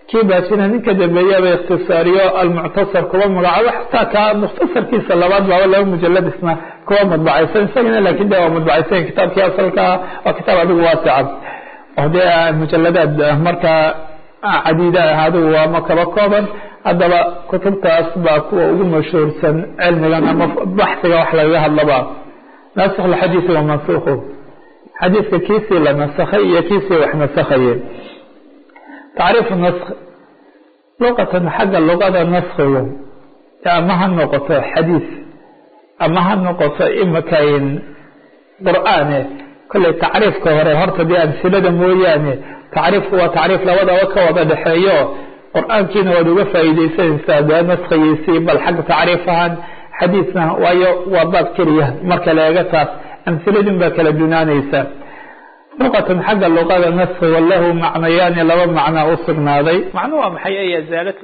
kii baajina ninka dambeeyaba ikhtisaariyo almuctasar kuwa magacaabo xataa ka mukhtasarkiisa labaad baaba laba mujalad isna kuwa madbacaysan isagana laakin de waa madbacaysan kitaabkii asalkaa waa kitaab adigu waasica oo dee mujaladaad markaa cadiida ah adigu waa ma kaba kooban haddaba kutubtaas baa kuwa ugu mashhuursan cilmigan ama baxsiga wax lagaga hadlaba nasikh lxadiisi wa mansuuqu xadiiska kiisii la nasakhay iyo kiisii wax nasakhaye tacriifu nask luqatan xagga luqada naskigu ama ha noqoto xadiis ama ha noqoto imakayn qur'aane kolley tacriifka hore horta dee amsilada mooyaane tacriifku waa tacriif labadaba ka wada dhexeeyo qur-aankiina waad uga faa'iideysanaysaa dee naskigiisii bal xagga tacriif ahaan xadiisna waayo waa baab keliya marka la eega taas amsiladin baa kala dunaanaysa luqatan xagga luqada naskiga lahu macnayaani laba macnaa u sugnaaday macnu waa maxay ay azaalatu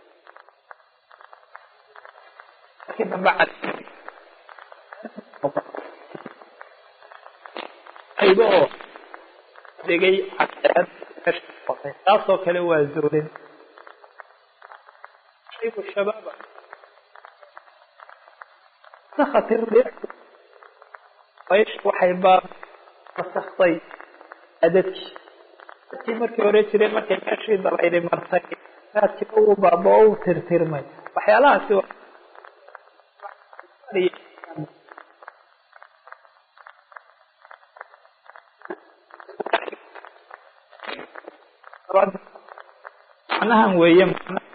ayba oo degay taasoo kale waa zuulin shaybu shabaaba sakati riix waxay baa masaktay adadkii dadkii markii hore jiray markay meeshii dabayli martay raadkii uu baaba o u tirtirmay waxyaalahaasi macnahan weeye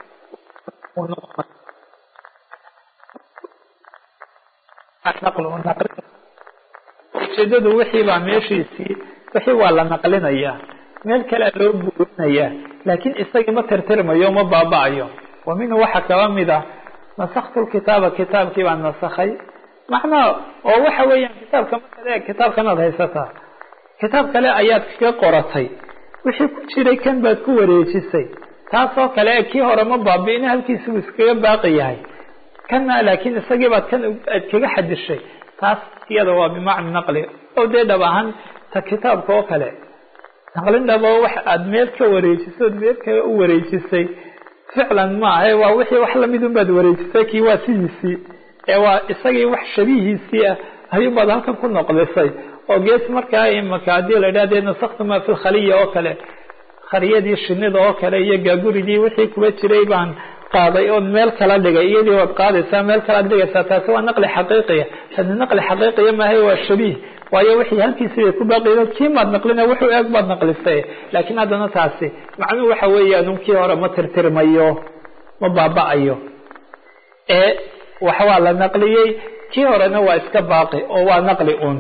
ujeedadu wixii baa meeshiisii wixii waa la naqlinayaa meel kalea loo guurinayaa laakiin isagii ma tirtirmayo ma baaba-ayo wa minhu waxaa kaba mid ah nasaktu lkitaaba kitaabkii baan nasakhay macnaha oo waxa weeyaan kitaabka markaad eeg kitaabkanaad haysataa kitaab kale ayaad kaga qoratay wixii ku jiray kan baad ku wareejisay taasoo kale e kii hore ma baabi'ina halkiisuu iskaga baaqi yahay kana laakiin isagii baad kan aad kaga xadishay taas iyada waa bimacna naqli oo dee dhab ahaan ta kitaabka oo kale naqlin dhabo wax aad meel ka wareejisay ood meel kale u wareejisay ficlan maaha waa wixii wax lamidun baad wareejisay kii waa sidiisii ee waa isagii wax shabihiisii ah ayuun baad halkan ku noqdisay oo gees markaa imaka haddii la idhaha dee nasaktu maa fi lkhaliya oo kale khariyadii shinida oo kale iyo gaagurigii wixii kuba jiray baan qaaday ood meel kala dhigay iyadii waad qaadaysaa meel kalaad dhigaysaa taasi waa naqli xaqiiqiya tani naqli xaqiiqiya maahay waa shabiih waayo wixii halkiisii bay ku baaqiyeen kii maad naqlina wuxuu eeg baad naqlisay laakiin haddana taasi macnuhu waxa weeyaan kii hore ma tirtirmayo ma baaba-ayo ee wax waa la naqliyey kii horena waa iska baaqi oo waa naqli un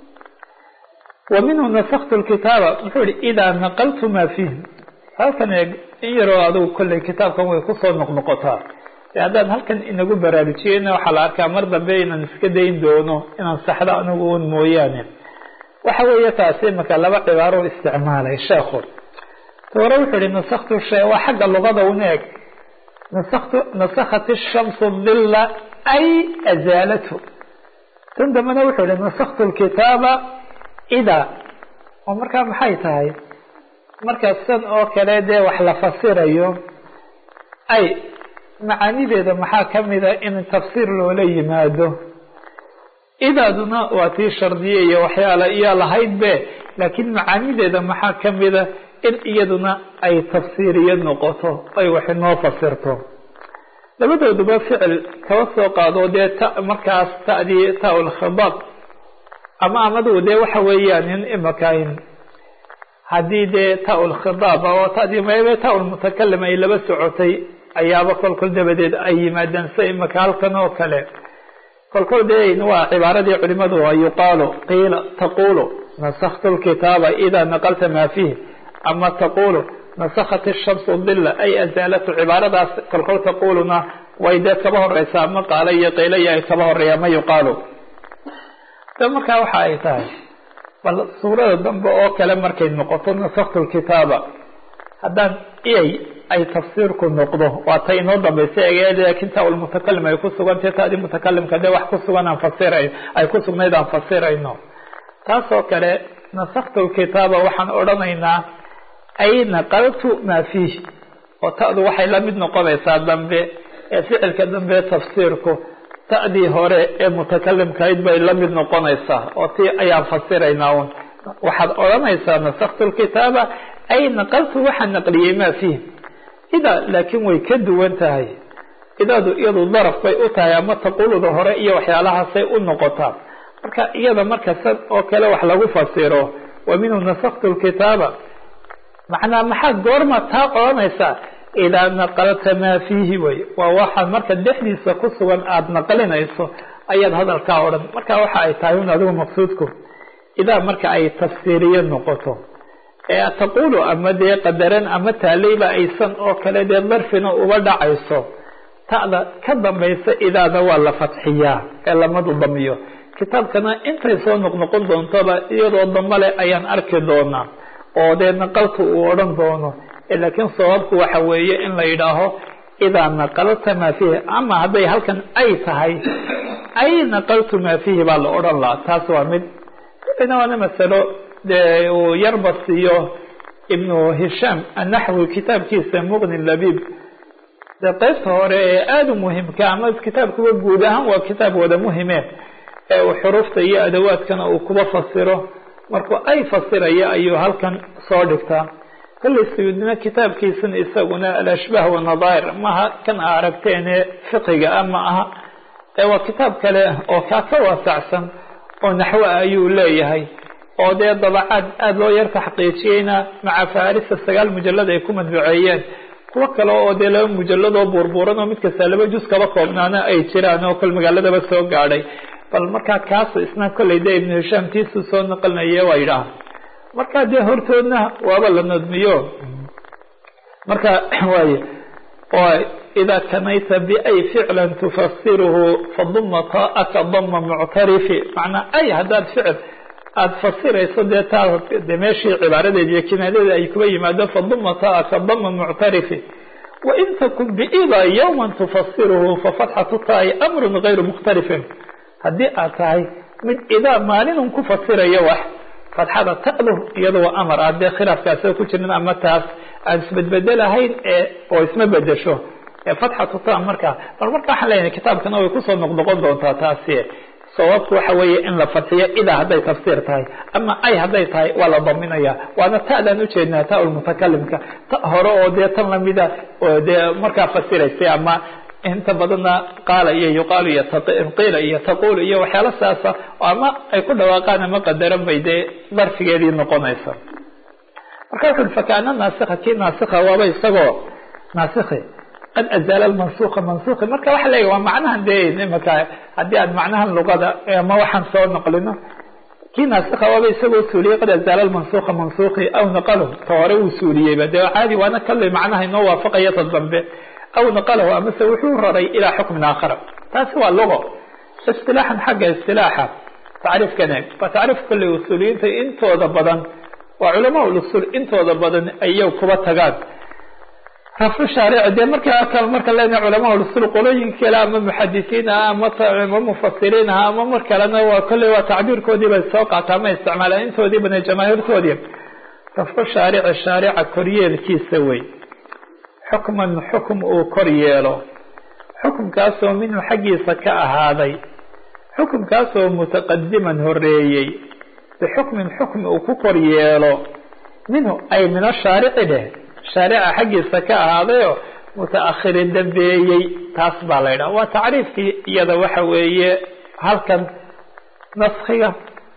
wa minhu nasaktu lkitaaba muxuu yihi idaa naqaltu maa fiih halkan eeg in yaroo adugu kolley kitaabkan way kusoo noqnoqotaa e haddaan halkan inagu baraarujiyeyna waxaa la arkaa mar dambe inaan iska dayn doono inaan saxdo anigu un mooyaane waxa weeye taasi imaka laba cibaaro isticmaalay sheekhu hore wuxuu yihi nasaktu shay waa xagga luqada un eeg nasaktu nasakhat ishamsu dilla ay azaalatu tan dambena wuxuu yihi nasaktu lkitaaba idaa oo markaa maxay tahay marka san oo kale dee wax la fasirayo ay macaanideeda maxaa kamida in tafsiir loola yimaado idaaduna waa tii shardiye iyo waxyaala iyo lahayd be laakiin macaanideeda maxaa kamida in iyaduna ay tafsiiriyo noqoto ay wax inoo fasirto labadooduba ficil kaba soo qaado dee ta markaas ta'dii ta-ulkhidaab ama amadu dee waxa weeyaan in imakayn haddii dee ta-ulkhidaab oo tadii maybe ta-ulmutakalim ay laba socotay ayaaba kolkol dabadeed ay yimaadeen sida imaka halkan oo kale kolkol dee waa cibaaradii culimadu yuqaalu qiila taqulu nasaktu lkitaaba idaa naqalta maa fiih ama taqulu nasakhat ishamsu dila ay azaalatu cibaaradaas kolkol taquluna way dee kaba horeysaa ama qaala iyo qiila iyo ay kaba horeeya ma yuqaalu de markaa waxa ay tahay bal suurada dambe oo kale markay noqoto nasaktu lkitaaba haddaan iyay ay tafsiirku noqdo waa ta inoo dambaysa egeed laakiin ta ulmutakalim ay ku sugantay taadi mutakalimka dee wax ku sugan aan fasiray ay ku sugnayd aan fasirayno taasoo kale nasaktu lkitaaba waxaan odhanaynaa ay naqaltu maa fiih oo ta'du waxay la mid noqonaysaa dambe ee ficilka dambe tafsiirku ta'dii hore ee mutakalimkahayd bay la mid noqonaysaa oo tii ayaan fasiraynaa un waxaad odhanaysaa nasaktu lkitaaba ay naqaltu waxaan naqliyey maa fiih idaa laakiin way ka duwan tahay idaadu iyadu daraf bay u tahay ama taquluda hore iyo waxyaalahaasay u noqotaa marka iyada marka sad oo kale wax lagu fasiro wa minhu nasaktu lkitaaba macnaa maxaad goorma taa odhanaysaa idaa naqalta maa fiihi wey waa waxaad marka dhexdiisa ku sugan aada naqlinayso ayaad hadalkaa odhan marka waxa ay tahay un adigu maqsuudku idaa marka ay tafsiiriye noqoto ee taqulu ama dee qadaran ama taaleyba aysan oo kale dee darfina uba dhacayso ta'da ka dambaysa idaada waa la fatxiyaa ee lamadu damiyo kitaabkana intay soo noqnoqon doontoba iyadoo dambale ayaan arki doonaa oo dee naqaltu uu odhan doono laakiin sababku waxa weeye in la yidhaaho idaa naqalta maa fiihi ama hadday halkan ay tahay ay naqaltu maa fiihi baa la odhan lahaa taas waa mid ina waana masalo dee uu yarbasiiyo ibnu hishaam annaxwi kitaabkiisa muqni labiib dee qaybta hore ee aada u muhimka ama kitaabkuba guud ahaan waa kitaab wada muhime ee uu xuruufta iyo adawaadkana uu kuba fasiro markuu ay fasiraya ayuu halkan soo dhigtaa kollay sayuudnimo kitaabkiisana isaguna alashbaah wanadaa'ir maha kan a aragteene fiqiga ah ma aha ee waa kitaab kale oo kaa ka waasacsan oo naxwo ah ayuu leeyahay oo dee dabacaad aada loo yar taxqiijiyeyna maca farisa sagaal mujalad ay ku madbuceeyeen kuwo kale oo dee laba mujaladoo buurbuuran oo mid kasta laba juz kaba koobnaana ay jiraan oo kol magaaladaba soo gaadhay bal markaa kaasu isna kollay dee ibnu hishaam tiisuu soo naqlinaye waa yidhaah markaa dee hortoodna waaba la nadmiyo marka waaye idaa kanayta biay ficlan tufasiruhu faduma taaka dama muctarifi macnaa ay haddaad ficil aada fasirayso dee taa de meeshii cibaaradeed iyo kinaayadeeda ay kuba yimaado faduma taaka dama muctarifi wain takun biida yawma tufasiruhu fafatxatu taai amrun gayru mukhtalifin haddii aad tahay mid idaa maalinun ku fasirayo wax fatxada ta'du iyada waa amar ah dee khilaafkaasoo ku jirin ama taas aan isbedbedelahayn ee oo isma bedesho ee fatxatu ta markaa bal marka waxaan leeyahay kitaabkana way kusoo noqnoqon doontaa taasi sababku waxa weeye in la fadxiyo idaa hadday tafsiir tahay ama ay hadday tahay waa la daminaya waana ta'daan ujeednaa ta lmutakalimka ta hore oo dee tan lamida oo dee markaa fasiraysay ama inta badanna qaala iyo yuqaalu iyo qiila iyo taqulu iyo waxyaala saasa ama ay ku dhawaaqaan ama qadaran bay dee darfigeedii noqonaysa marka wuxu ui fakaana naasika kii naasika waaba isagoo naasiki qad azaala mansuka mansuki marka waxa leeyahy waa macnahan dee imaka haddii aan macnahan luqada ama waxaan soo naqlino kii naasika waaba isagoo suuliyey qad azaala mansuka mansuki aw naqalahu ta hore wuu suuliyeyba dee caadi waana kale macnaha inoo waafaqaya ta dambe aw naqalahu amase wuxuu raray ilaa xukmin aakhara taasi waa lugo istilaaxan xagga istilaaxa tacriifkan eeg waa tacriif kolley usuuliyiinta intooda badan waa culamaa usul intooda badan ayay kuba tagaan rafcu shaarici dee markaa kale marka lena culamaa usul qolooyinka kale ama muxadisiin ah ama ama mufasiriin ah ama mar kalena waa kolley waa tacbiirkoodii bay soo qaata ama isticmaalaan intoodii badan jamaahiirtoodii rafcu shaarici shaarica koryeelkiisa wey xukman xukum uu kor yeelo xukumkaasoo minhu xaggiisa ka ahaaday xukumkaasoo mutaqadiman horeeyey bixukmin xukmi uu ku kor yeelo minhu ay min ashaarici dheh shaarica xaggiisa ka ahaadayoo mutaakhirin dambeeyey taas baa la yidhaha waa tacriifkii iyada waxa weeye halkan naskiga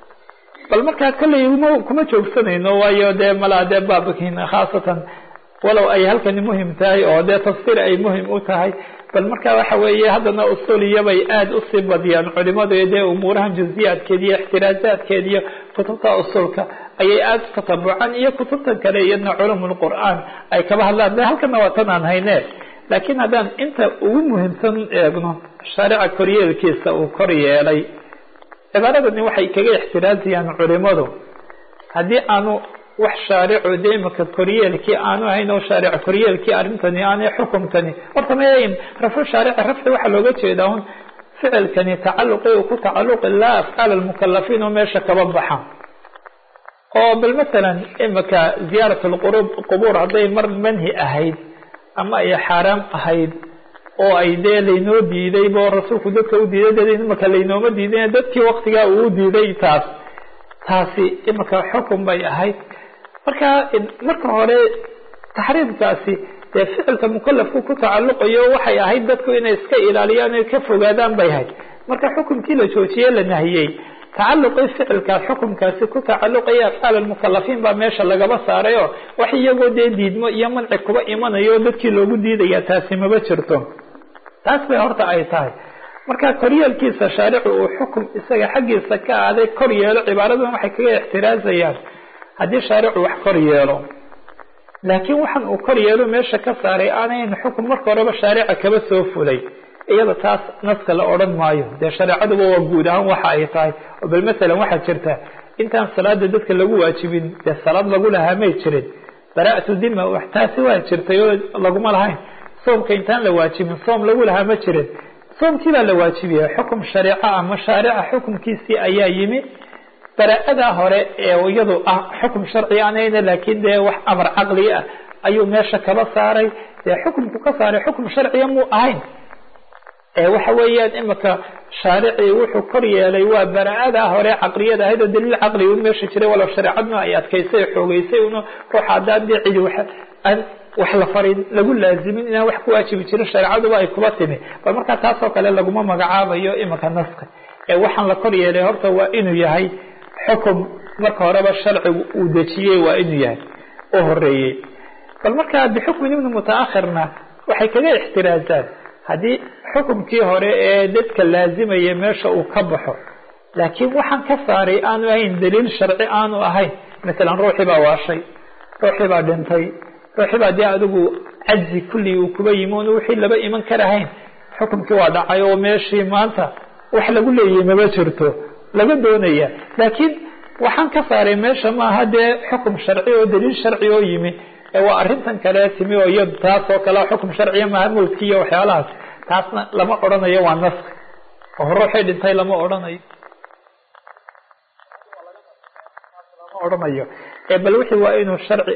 bal markaa kolley m kuma joogsanayno waayo dee malaa dee baabkiina khaasatan walow ay halkani muhim tahay oo dee tafsiir ay muhim u tahay bal marka waxa weeye haddana usuliyabay aada usii badiyaan culimadu dee umuurahan juziyaadkeed iyo ixtiraazaadkeed iyo kutubta usulka ayay aada u tatabucaan iyo kutubtan kale iyadna culum lqur'aan ay kaba hadlaan de halkana waa tan aan hayne laakiin haddaan inta ugu muhiimsan eegno shaarica koryeelkiisa uu kor yeelay cibaaradani waxay kaga ixtiraaziyaan culimadu haddii aanu wax shaaricu de imika koryeelkii aanu ahayn oo shaaric koryeelkii arrintani aanay xukumkani horta mayn rafcu shaarici rafci waxaa looga jeedaa un ficilkani tacaluqi uu ku tacaluqi laa afcaal almukalafiin oo meesha kaba baxa oo bal masalan imika ziyaarat lqurub qubuur hadday mar manhi ahayd ama ay xaaraam ahayd oo ay dee laynoo diiday bo rasuulku dadka u diiday dee imaka laynooma diiday dadkii waktigaa uu diiday taas taasi imaka xukun bay ahayd marka marka hore taxriimkaasi dee ficilka mukalafku ku tacalluqayo waxay ahayd dadku inay iska ilaaliyaan o ka fogaadaan bay ahayd marka xukumkii la joojiye la nahiyey tacaluqii ficilkaas xukumkaasi ku tacaluqaya afcaal almukalafiin baa meesha lagaba saaray oo wax iyagoo dee diidmo iyo manci kuba imanayo dadkii loogu diidaya taasi maba jirto taas bay horta ay tahay marka koryeelkiisa shaaricu uu xukum isaga xaggiisa ka aaday kor yeelo cibaaradan waxay kaga ixtiraazayaan haddii shaaricu wax kor yeelo laakiin waxan uu kor yeelo meesha ka saaray aanayn xukum marka horeba shaarica kaba soo fulay iyada taas naska la odhan maayo dee shareecaduba waa guud ahaan waxa ay tahay oo bal masalan waxaa jirta intaan salaada dadka lagu waajibin dee salaad lagu lahaa may jirin bara-tu dima wax taasi waa jirtay oo laguma lahayn soomka intaan la waajibin soom lagu lahaa ma jirin soomkii baa la waajibiyey xukum shareeco ama shaarica xukumkiisii ayaa yimi bara-adaa hore ee iyadu ah xukum sharci anayna laakiin dee wax amar caqli ah ayuu meesha kaba saaray dee xukumku ka saaray xukum sharciya muu ahayn waxa weeyaan imika shaaricii wuxuu kor yeelay waa bara-ada hore caqliyada ahayd oo daliil caqli un meesha jiray walow shareecadna ay adkaysay xoogeysay un ruux haddaan dee cidi aan wax la farin lagu laazimin inaan wax ku waajibi jirin shareecaduba ay kuba timi bal markaa taasoo kale laguma magacaabayo imika naska ee waxaan la kor yeelay horta waa inuu yahay xukum marka horeba sharcigu uu dejiyey waa inuu yahay oo horeeyey bal markaa bixukmin ibni mutaakhirna waxay kaga ixtiraazaan haddii xukumkii hore ee dadka laazimaya meesha uu ka baxo laakiin waxaan ka saaray aanu ahayn daliil sharci aanu ahayn masalan ruuxii baa waashay ruuxii baa dhintay ruuxii baa dee adigu cajzi kulli uu kuba yimi on wixii laba iman karahayn xukumkii waa dhacay oo meeshii maanta wax lagu leeyahay maba jirto laga doonaya laakiin waxaan ka saaray meesha maaha dee xukum sharci oo daliil sharci oo yimi waa arrintan kale timi oo iyad taas oo kale xukum sharciya maaha mulki iyo waxyaalahaas taasna lama odhanayo waa naski oo ruuxii dhintay lama odhanayo lama odhanayo bal wixii waa inuu sharci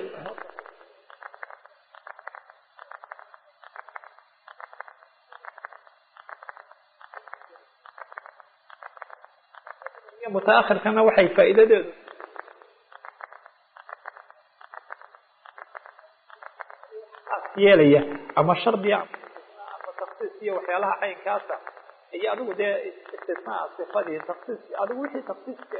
mutaakhirkana waxay faa'iidadeedu yeelaya ama shardiya ama taksiis iyo waxyaalaha caynkaasa iyo adigu dee istisnaa sifadii taksiis adigu wixii taksiiska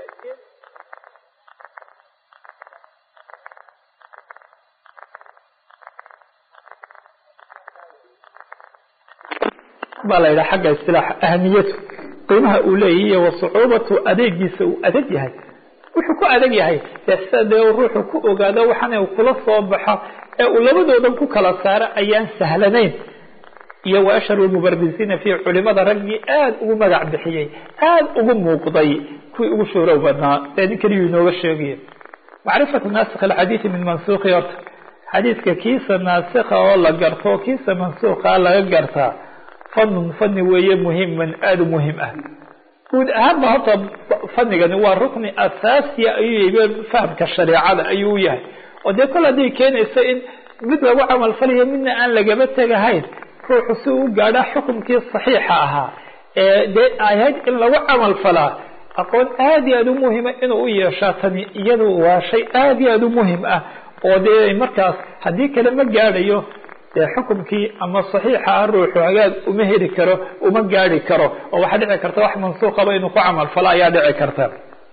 baa la yidhaha xagga istilaaxa ahamiyatu qiimaha uu leeyahy iyo wasucuubatu adeegiisa uu adag yahay wuxuu ku adag yahay dee sida dee ruuxu ku ogaado waxaana uu kula soo baxo ee uu labadoodan ku kala saaro ayaan sahlanayn iyo wa ashharu lmubarisiina fi culimada raggii aada ugu magac bixiyey aada ugu muuqday kuwii ugu shuurow badnaa ee nin keliyuu inooga sheegaya macrifatu naasikh alxadiidi min mansuukhi horta xadiidka kiisa naasikha oo la garto kiisa mansuukha laga gartaa fanun fani weeye muhiman aada u muhim ah guud ahaanba horta fanigani waa rukni asaasiya ayuu yahay fahamka shareecada ayuu yahay oo dee kol hadday keenayso in mid lagu camal falayo midna aan lagaba tegahayn ruuxu si uu gaadhaa xukumkii saxiixa ahaa ee dee ahayd in lagu camal falaa aqoon aada iyo aada u muhima inuu u yeeshaa tani iyadu waa shay aada iyo aada u muhim ah oo dee markaas haddii kale ma gaadhayo dee xukumkii ama saxiixa ah ruuxu hagaag uma heli karo uma gaadhi karo oo waxaa dhici karta wax mansuuqaba inuu ku camal falo ayaa dhici karta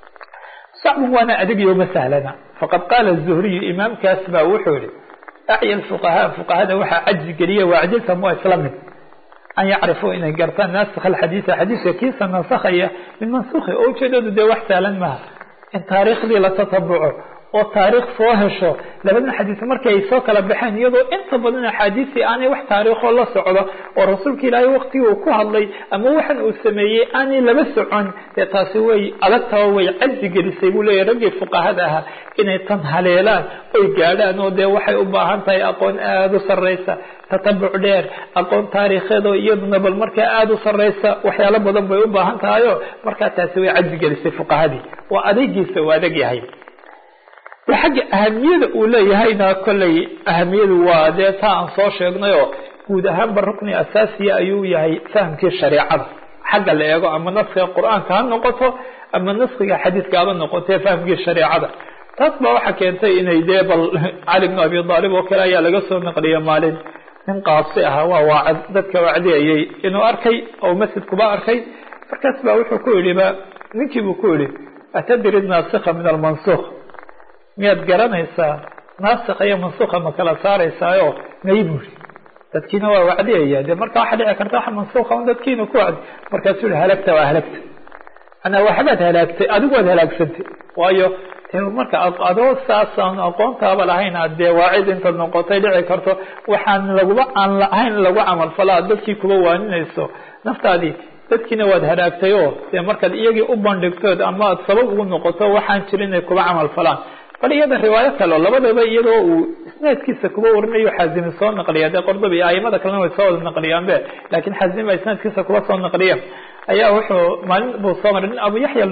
sacbun waana adegiyo ma sahlana faqad qaala zuhriyu imaamkaas baa wuxuu yihi acya fuqahaa fuqahada waxaa cajzi geliya waacjilta mua isla mid an yacrifuu inay gartaan naasikh alxadiida xadiidka kiisa nasakhaya min mansukhi oo ujeedadu dee wax sahlan maaha in taariikhdii la tatabuco oo taariikh soo hesho labadan xadiis markii ay soo kala baxeen iyadoo inta badan axaadiistii aanay wax taariikhoo la socdo oo rasuulka ilaahay waktigii uu ku hadlay ama waxan uu sameeyey aanay laba socon dee taasi way adagtaba way cajzi gelisay buu leeyahy raggii fuqahada ahaa inay tan haleelaan oy gaadhaan oo dee waxay u baahan tahay aqoon aada u sarreysa tatabuc dheer aqoon taariikheed oo iyaduna bal markaa aada u sarreysa waxyaalo badan bay u baahan tahayo markaa taasi way cajzi gelisay fuqahadii waa adeegiisa uu adag yahay de xagga ahamiyada uu leeyahayna kolley ahamiyadu waa dee taa aan soo sheegnay oo guud ahaanba rukni asaasiya ayuu yahay fahamkii shareecada xagga la eego ama naskiga qur-aanka ha noqoto ama naskiga xadiidka haba noqoto fahamkii shareecada taas baa waxaa keentay inay dee bal cali bnu abi aalib oo kale ayaa laga soo naqliya maalin nin qaasi ahaa waa waacad dadka wacdiyayay inuu arkay oo masjidkuba arkay markaas baa wuxuu ku yidhi ba ninkii buu ku yidhi atadri naasika min almansukh miyaad garanaysaa naasika iyo mansukha ma kala saaraysaayo may buu yihi dadkiina waa wacdiyaya de marka waxaa dhici karta wax mansukha un dadkiina ku wacdi markaasuu yihi halagta waa halagta anaa waxbaad halaagtay adigu waad halaagsantay waayo marka adoo saasaan aqoontaaba lahayn aad dee waacid intaad noqotay dhici karto waxaan laguba aan lahayn lagu camalfala aad dadkii kuba waaninayso naftaadii dadkiina waad halaagtay oo dee markaad iyagii u bandhigtood ama aad sabab ugu noqoto waxaan jirin inay kuba camal falaan bal iyada riwaayo kaleo labadaba iyadoo uu isnaadkiisa kuba warinayo xazimi soo naqliya dee qordobi aimada kalena way soo wada naqliyaanbe laakiin xazimi baa isnaadkiisa kuba soo naqliya ayaa wuxuu maalin buu soo maray nin abu yaxya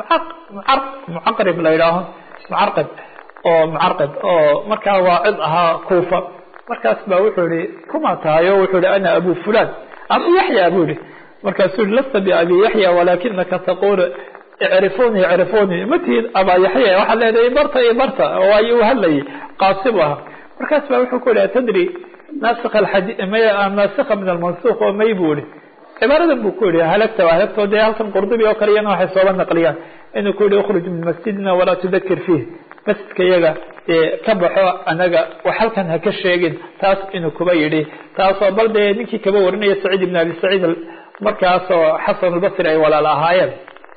mucaqrib la yidhaaho mucarqib oo mucarqib oo markaa waacid ahaa kuufa markaas ba wuxuu yihi kuma tahay o wuxuu yihi ana abu fulan abu yaxya buu yihi markaasuu yihi lasta biabi yaxya walakinaka taqul icrifuni icrifuni matihid abaa yaxya waxaad leedahay barta iyo barta waayo u hadlayay qaasi bu ahaa markaas ba wuxuu ku yihi atadri naasika naasika min almansukh oo may buu yihi cibaaradan buu ku yihi halagta waa halagto dee halkan qurdubi oo kale iyana waxay sooba naqliyaan inuu ku yihi ukhruj min masjidina walaa tudakir fiih masjidka iyaga dee ka baxo anaga wax halkan ha ka sheegin taas inuu kuba yidhi taasoo bal dee ninkii kaba warinaya saciid ibn abi saciid markaasoo xasan albasri ay walaal ahaayeen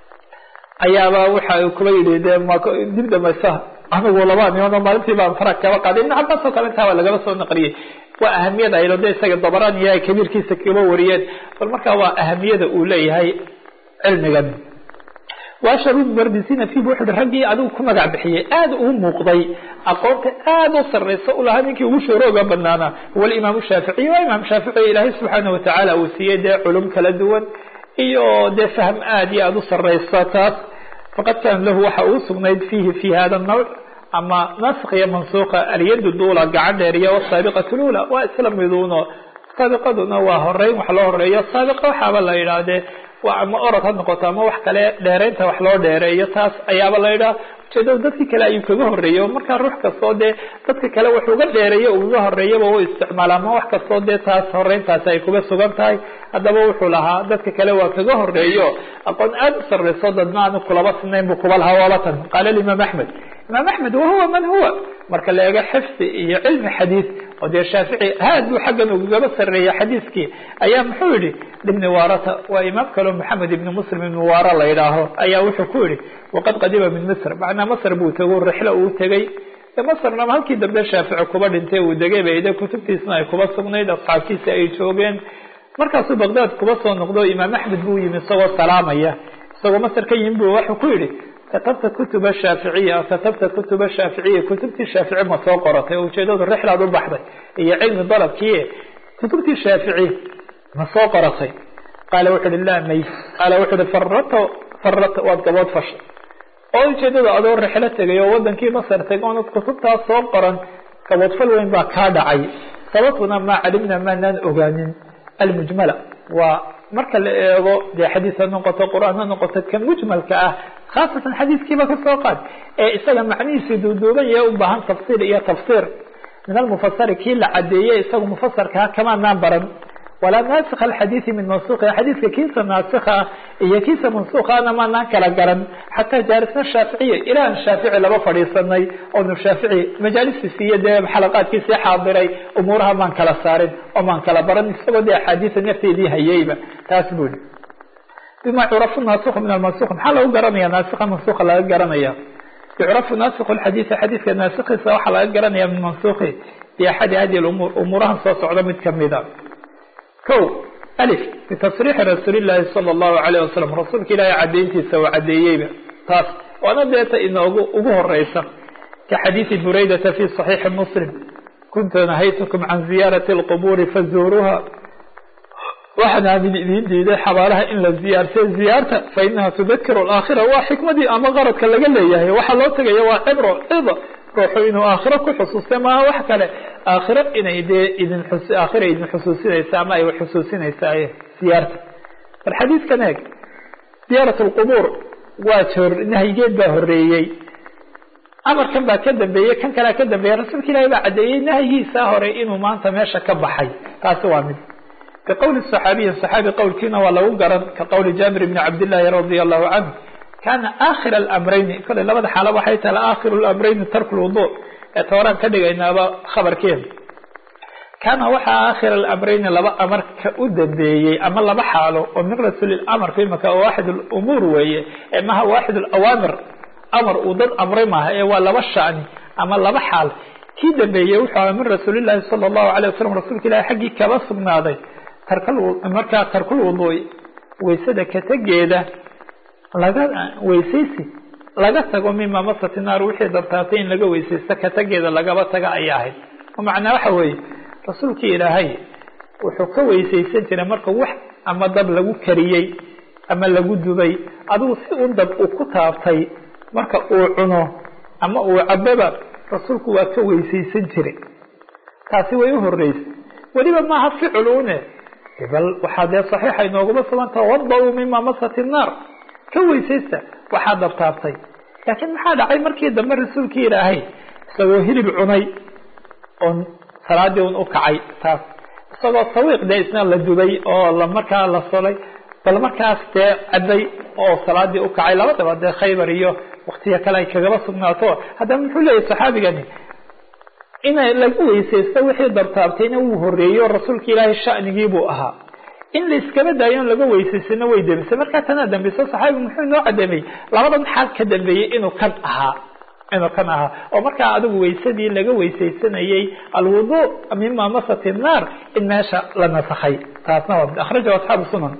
ayaaba waxa uu kuba yidhi dee ma dib dhamaysa anigu laba nimood oo maalintii baan farag kaba qaaday ibn cabaas oo kale intaaba lagaba soo naqliyey waa ahamiyada aylo de isaga dabaraan iyo ay kabiirkiisa kaba wariyeen bal markaa waa ahamiyada uu leeyahay cilmigan waasharu mardisina fi wuxu uhi raggii adigu ku magac bixiyey aada uu muuqday aqoonta aada u sarraysa u lahaa ninkii ugu shoorooga banaanaa huwa alimaamu shaaficiy waa imaam shaafici ilaahay subxaana watacaala uu siiyey dee culum kala duwan iyo dee fahm aada iyo aada u sarraysa taas faqad kaana lahu waxa uu sugnayd fiihi fi hada nawc ama nask iyo mansuuqa alyadu duula gacan dheer iyo wasaabiqat lula waa isla miduuno saabiqaduna waa horeyn wax loo horeeyo saabiqa waxaaba la yidhaahdee waa ama orod ha noqoto ama wax kale dheeraynta wax loo dheereeyo taas ayaaba la yidhaha ujeedada dadkii kale ayuu kaga horeeyey markaa ruux kastoo dee dadka kale wax uga dheereeyo uga horeeyaba u isticmaala ama wax kastoo dee taas horeyntaasi ay kuga sugan tahay haddaba wuxuu lahaa dadka kale waa kaga horeeyo aqoon aada u sarrayso dadna aanu kulaba sinayn buu kuba lahaa waabatan qaala imaam axmed imaam axmed wahuwa man huwa marka la eego xifdi iyo cilmi xadiid oo dee shaafici haad buu xaggan ugaba sarreeyay xadiiskii ayaa muxuu yihi ibni waarata waa imaam kaleo maxamed ibni muslim ibni waara la yidhaaho ayaa wuxuu ku yihi waqad qadima min misr macnaa masr buu tego rixlo uu tegey masrna halkii dambe shaafici kuba dhintay uu degay bay de kutubtiisna ay kuba sugnayd asxaabtiisi ay joogeen markaasuu bagdaad kuba soo noqdo imaam axmed buu yimi isagoo salaamaya isagoo masr ka yimi bu wuxuu ku yihi katabta kutuba shaaficiya katabta kutuba shaaficiya kutubtii shaafici ma soo qoratay oo ujeedadu rixlaad u baxday iyo cilmi dalabkii kutubtii shaafici ma soo qoratay qaala wuxu uhi laa may qaala wuxu uhi farata farata waad gabood fashay oo ujeedada adoo rixlo tegay oo wadankii masar tegay oonad kutubtaas soo qoran gaboodfal weyn baa kaa dhacay sababtuna maa calimna maanaan ogaanin almujmala waa marka la eego dee xadiis ha noqoto qur-aan ha noqoto ka mujmalka ah khaasatan xadiiskiiba kasoo qaad ee isaga macnihiisii duuduuban yahe u baahan tafsiir iyo tafsiir min almufasari kii la cadeeyey isaga mufasarkaa kamaanaan baran walaa naasika alxadiidi min mansuuqi xadiidka kiisa naasikha iyo kiisa mansuukhana maanaan kala garan xataa jaarisna shaaficiya ilaan shaafici laba fadhiisanay oonu shaafici majaalistiisi iyo dee xalaqaadkiisii xaadiray umuuraha maan kala saarin oo maan kala baran isagoo dee axaadiisa nafteedii hayeyba taas buu yihi bima curafu naasik min almansuk maxaa lagu garanaya naasika mansuka laga garanaya yucrafu naasik xadiidi xadiidka naasikiisa waxaa laga garanaya min mansuki biaxadi hadi umuur umuurahan soo socda mid kamida ko alif bitasriixi rasuuli llaahi sala allahu alayh wasalam rasuulka ilaahay cadeyntiisa uu cadeeyeyba taas waana deeta inoogu ugu horeysa ka xadiidi buraydata fi صaxiixi muslim kuntu nahaytukum can ziyaarati اlqubuuri fazuuruuha waxaan aamin idiin diiday xabaalaha in la ziyaartay ziyaarta fa inaha tudakir alaakhira waa xikmadii ama qaradka laga leeyahay waxaa loo tegaya waa cibro cida ruuxu inuu aakhiro ku xusuustay maaha wax kale aakhiro inay dee idin xus aakhira idin xusuusinaysa ama ay xusuusinaysaa siyaarta bal xadiidkan eeg ziyaarat lqubuur waa joor nahyigeed baa horeeyey amarkan baa ka dambeeyey kan kalea ka dambeeyey rasuulka ilaahi baa caddeeyey nahyigiisa hore inuu maanta meesha ka baxay taasi waa mid ka qowli صaxaabiyin صaxaabi qowlkiina waa lagu garan ka qowli jaabir bni cabdillaahi radia allahu canhu kana akhir alamrayni kole labada xaalo waxay tahay aakhiru lamrayni tarku lwudu ee tooraan ka dhigaynaaba khabarkeeda kana waxaa aakhir alamrayni laba amar ka u dambeeyey ama laba xaalo oo miqrasu lilamr fi maka waaxid lumuur weeye ee maha waaxid alawaamir amar uu dad amray maaha ee waa laba shani ama laba xaal kii dambeeyey wuxuu aha min rasuulillahi sala allahu alay wasalam rasuulka ilahi xaggii kaba sugnaaday markaa tarkul wuduu'i waysada kategeeda laga weysaysi laga tago mima masati naar wixii dabtaatay in laga weysaysto katageeda lagaba taga ayay ahayd macnaa waxa weeye rasuulkii ilaahay wuxuu ka weysaysan jiray marka wax ama dab lagu kariyey ama lagu dubay adigu si un dab uu ku taabtay marka uu cuno ama uu caboba rasuulku waa ka weysaysan jiray taasi way u horeysay weliba maaha ficil une bal waxaa dee saxiixa inooguma suganta wada-uu mima masati naar ka weysaysta waxaa dabtaabtay laakiin maxaa dhacay markii dambe rasuulkii ilaahay isagoo hilib cunay oon salaadii un u kacay taas isagoo sawiiq dee isna la dubay oo la markaa la solay bal markaas dee caday oo salaadii u kacay labadaba dee khaybar iyo waktiga kale ay kagaba sugnaato haddaba muxuu leeyahy saxaabigani inay lagu weysaysto wixii dabtaabtayna wuu horeeyo rasuulka ilaahay shanigii buu ahaa in la iskaba daayo on laga weysaysana way dembisay markaa tanaa dambiso saxaabigu muxuu inoo cadeemeyey labadan xaal ka dambeeyey inuu kan ahaa inuu kan ahaa oo markaa adigu weysadii laga weysaysanayey alwudu mima masati naar in meesha la nasakhay taasna waa akhrajahu asxaabu sunan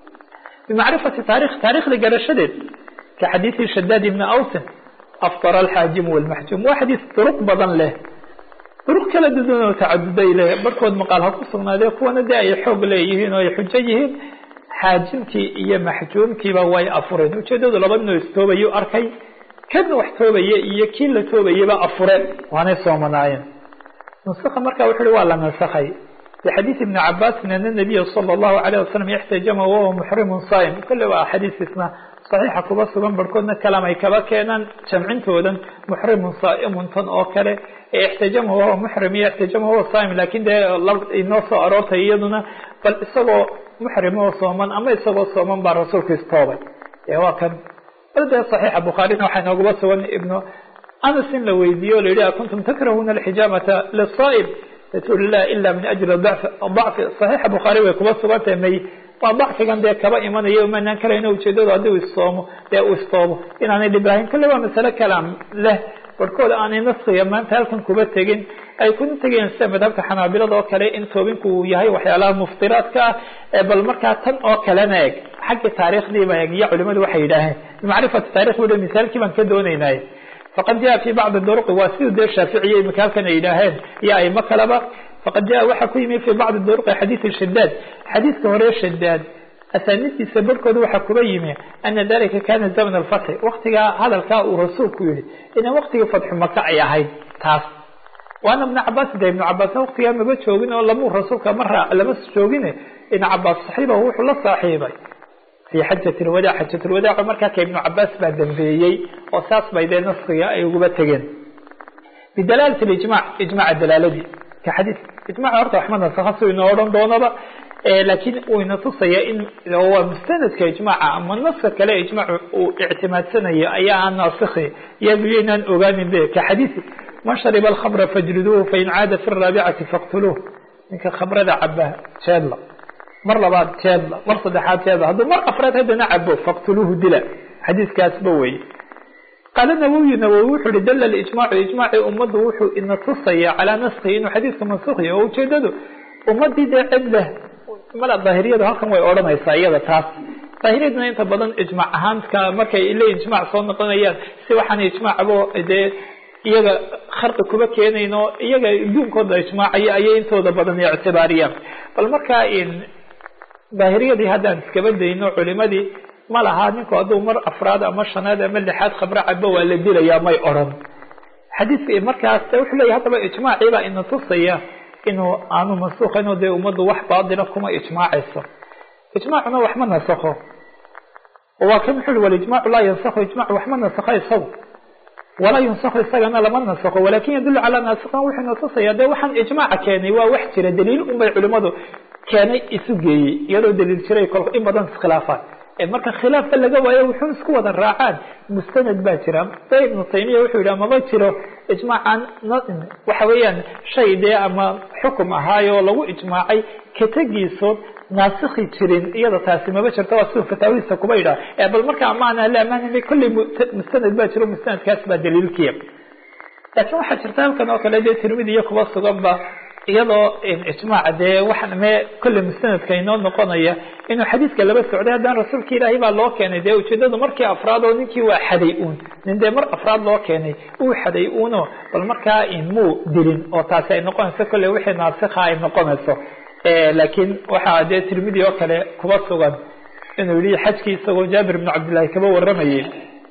bimacrifati taarikh taarikhda garashadeed ka xadiidi shadaad ibni awsin aftara alxaajimu walmaxjuum waa xadiis duruq badan leh duruq kala duwan oo tacaduday leh barhkood maqaal ha ku sugnaadee kuwana dee ay xoog leeyihiin oo ay xujo yihiin xaajimkii iyo maxjuumkiiba way afureen ujeedadu laba ninoo istoobayu arkay kan wax toobaya iyo kii la toobayaba afureen waanay soomanaayeen nusakha marka wuxu uhi waa la nasakhay bixadiid ibni cabaasin ana nabiya sala allahu alayh wasalam ixtajama wahuwa muxrimun saa'im kolle waa xadiiskiisna saxiixa kuba sugan barhkoodna kalam ay kaba keenaan jamcintoodan muxrimun saa'imun tan oo kale ee ixtajama wahuwa muxrim iyo ixtajama wahuwa saa'im laakin dee inoo soo aroortay iyaduna bal isagoo muxrim oo sooman ama isagoo sooman baa rasuulka istoobay ee waa kan de صaxiixa bukhaarina waxaa inoogaba sugan ibnu anas in la weydiiye o la yihi akuntum takrahuna alxijaamata lisaa'im rasuul lah ila min ajli dacfi صaxiixa bukhaari way kuba sugantahay may waa dacfigan dee kaba imanaya umanaan karayno ujeedadu haddii u istoomo dee uu istoobo inaanay dhib lahayn kale waa masale kalaam leh barhkooda aanay naskiga maanta halkan kuba tegin ay kuna tegeen sida madhabka xanaabilada oo kale in toobinku uu yahay waxyaalaha muftiraadka ah bal markaa tan oo kalena eg xagga taarikhdiiba eg iyo culimadu waxay yidhaaheen bimacrifati taarikh bu misaalkii baan ka dooneynay faqad jaa fi bacdi duruqi waa siduu dee shaaficiya imika halkan ay yidhaaheen iyo aimo kaleba faqad jaa waxaa ku yimi fi bacdi duruqi xadiidi shadaad xadiidka hore shadaad asaaniidtiisa barhkooda waxaa kuba yimi ana dalika kana zaman alfatxi waktigaa hadalkaa uu rasuulku yihi ina waktigii fatxu maka ay ahayd taas waana ibnu cabaas de ibnu cabaasna waktigaa maba joogin oo lamuu rasuulka mara lama joogin ibnu cabaas saxiibahu wuxuu la saaxiibay fi xajat lwadaac xajat lwadaac markaa ka ibnu cabaas baa dambeeyey oo saas bay dee naskiga ay uguba tegeen bidalaalati ijmac ijmaca dalaaladii ka xadiis ijmaca horta waxma nasakha si inoo odhan doonaba laakiin uu ina tusaya in waa mustanadka ijmaca ama naska kale ijmac uu ictimaadsanayo ayaa aan naasikhi iyadu inaan ogaanin be ka xadiisi man shariba alkhamra fajliduuhu fain caada fi raabicati faqtuluuh ninka khamrada caba jeedla mar labaad jeedla mar saddexaad jeedla hadduu mar afraad haddana cabo faqtuluuhu dila xadiiskaasba weye qaala nawowi nawowi wuxuu ihi dala ijmaacu ijmaacii ummaddu wuxuu ina tusaya calaa naskihi inuu xadiiska mansukhiya oo ujeedadu ummadii dee cid leh mala daahiriyadu halkan way odhanaysaa iyada taas daahiriyaduna inta badan ijmaac ahaanka markay le ijmaac soo noqonayaan si waxaan ijmaacbo dee iyaga kharqi kuba keenayno iyaga duunkooda ijmaacaya ayay intooda badan ictibaariyaan bal markaa daahiriyadii haddaan iskaba dayno culimadii ma laha ninku hadduu mar afraad ama shanaad ama lixaad khamro cabo waa la dilayaa may odran xadiidka markaas wuxuu leeyahy haddaba ijmaacii baa ina tusaya inuu aanu mansuuqayn oo dee ummaddu wax baadila kuma ijmaacayso ijmaacuna wax ma nasakho waa kan wuxu uhi walijmaacu laa yansakhu ijmac wax ma nasakho isagu walaa yunsakhu isagana lama nasakho walakin yadullu calaa naasikan wuxuu na tusaya dee waxaan ijmaaca keenay waa wax jira daliil un bay culimadu keenay isu geeyey iyadoo daliil jiray kol in badan iskhilaafaan marka khilaafka laga waayo wuxuu isku wada raacaan mustanad baa jira de ibnu taymiya wuxuu yidhi maba jiro ijmaacan waxa weeyaan shay dee ama xukum ahaayoo lagu ijmaacay katagiisood naasikhi jirin iyada taasi maba jirto waa siduu fataawidiisa kuba yidhaha bal marka amaana la amaanay kolley mustanad baa jiro mustanadkaas baa daliilkiya laakiin waxaa jirta halkan oo kale dee tirmidi iyo kuba sugan ba iyadoo ijmaac dee waxa me kolley mustanadka inoo noqonaya inuu xadiidka laba socday haddana rasuulka ilaahay baa loo keenay dee ujeedadu markii afraad oo ninkii waa xaday uun nin dee mar afraad loo keenay uu xaday uuno bal markaa muu dilin oo taasi ay noqonayso kolley wixii naasikha ay noqonayso laakiin waxaa dee tirmidi oo kale kuba sugan inuu yihi xajkii isagoo jaabir ibnu cabdillahi kaba waramayay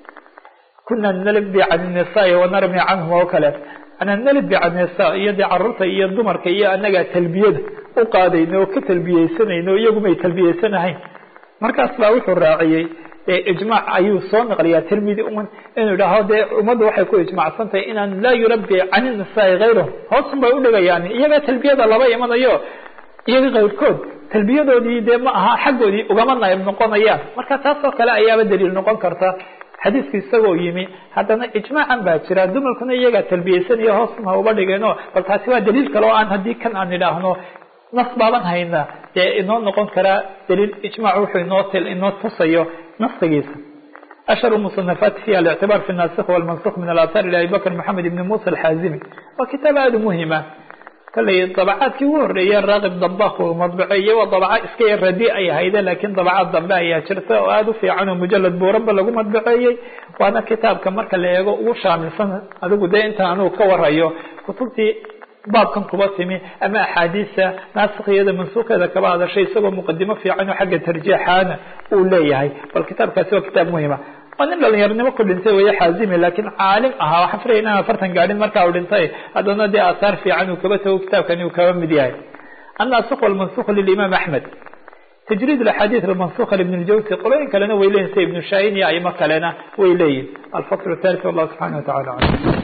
kuna nalbi can nisaai wanarmi canhum oo kale ana nalbi can nisa iyo dee caruurta iyo dumarka iyo anagaa talbiyada u qaadayna oo ka talbiyeysanayna oo iyagumay talbiyeysanahayn markaas baa wuxuu raaciyey ijmaac ayuu soo naqliyaa tirmidi un inuu idhaaho dee ummaddu waxay ku ijmacsan tahay inaan laa yurabi can nisaai kayrahum hoosun bay udhigayaan iyagaa talbiyada laba imanayo iyaga kayrkood talbiyadoodii dee ma aha xaggoodii ugama naayib noqonayaan marka taas oo kale ayaaba daliil noqon karta xadiidku isagoo yimi haddana ijmaacan baa jira dumarkuna iyagaa talbiyeysanaya hoosma uba dhigeeno bal taasi waa daliil kale oo aan haddii kan aan idhaahno nas baaban hayna dee inoo noqon karaa daliil ijmac wuxuu inoo inoo tusayo nasigiisa ashhar musanafaati fiha alictibar fi nasikh walmansukh min alathar ila abi bakr maxamed ibni musa alxaazimi waa kitaab aada u muhima kolley dabacaadkii ugu horreeye raaqib dambak uu madbaceeyey waa dabaca iska yar radi ay ahayde laakiin dabacaad dambe ayaa jirta oo aada u fiican oo mujalad buuranba lagu madbaceeyey waana kitaabka marka la eego ugu shaamilsan adigu dee intaan anugu ka warayo kutubtii baabkan kuba timi ama axaadiisa naasikiyada mansuukeeda kaba hadashay isagoo muqadimo fiican oo xagga tarjiixaana uu leeyahay bal kitaabkaasi waa kitaab muhima waa nin dhalinyaronimo ku dhintay weye xaazimi laakiin caalim ahaa waxaan filaya inaan afartan gaadhin markaa u dhintay haddana dee aahaar fiican uu kaba tago kitaabkani uu kaba mid yahay annaasik walmansukh lilimaam axmed tajriid axaadiid almansukha libn ljawsi qolooyin kalena way leeyihin sida ibnu shaahin iyo aimo kalena way leeyihin alfasl thalith wallah subxana watacala alam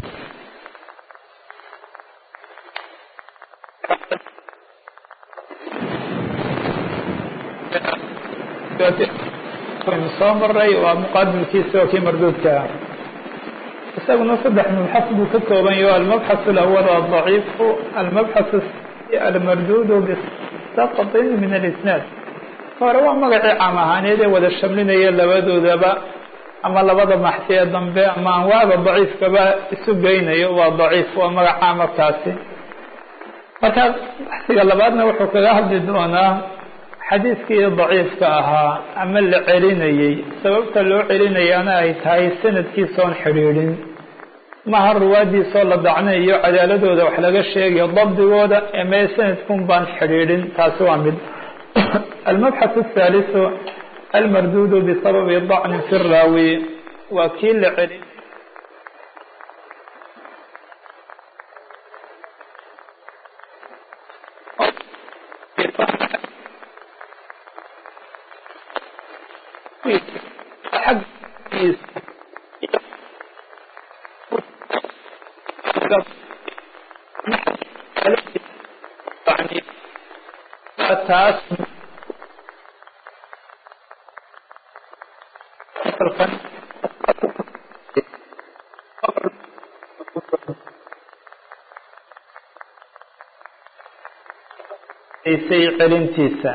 soo maray waa muqaabilkiisa oo kii marduudka ah isaguna saddex mabxas buu ka kooban yaho almabxaث اlأwl aلضaciifu almabxaث almarduud bisaqطin min alisnaad hore waa magacii caam ahaaneed ee wada shamlinaya labadoodaba ama labada maxsi ee dambe ama anwaacda daciifkaba isu geynayo waa daciif waa magac caamarkaasi marka baxsiga labaadna wuxuu kaga hadli doonaa xadiidkii daciifka ahaa ama la celinayey sababta loo celinayaana ay tahay sanadkiisoon xidhiidhin maha ruwaadiisoo la dacnayo cadaaladooda wax laga sheegayo dabdigooda emee sanadkun baan xidhiidhin taasi waa mid almabxaث الثaaliثu almarduudu bisababi dacni fi raawi waa kii la celin taas say celintiisa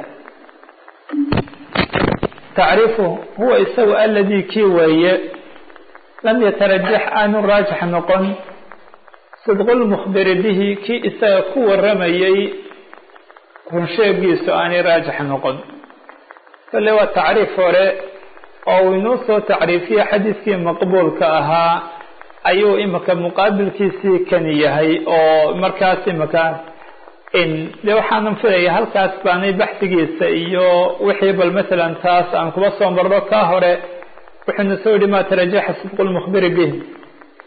tacriifu huwa isagu aladii kii weeye lam yatarajax aanu raajix noqon sidqu lmukhbiri bihi kii isaga ku waramayey runsheegiisu aanay raajix noqon kale waa tacriif hore oo uu inuu soo tacriifiye xadiiskii maqbuulka ahaa ayuu imika muqaabilkiisii kani yahay oo markaas imika de waxaanan filaya halkaas baanay baxsigiisa iyo wixii bal masalan taas aan kuba soo marno ka hore wuxuuna soo yihi ma tarajaxa sidqu lmukhbiri bih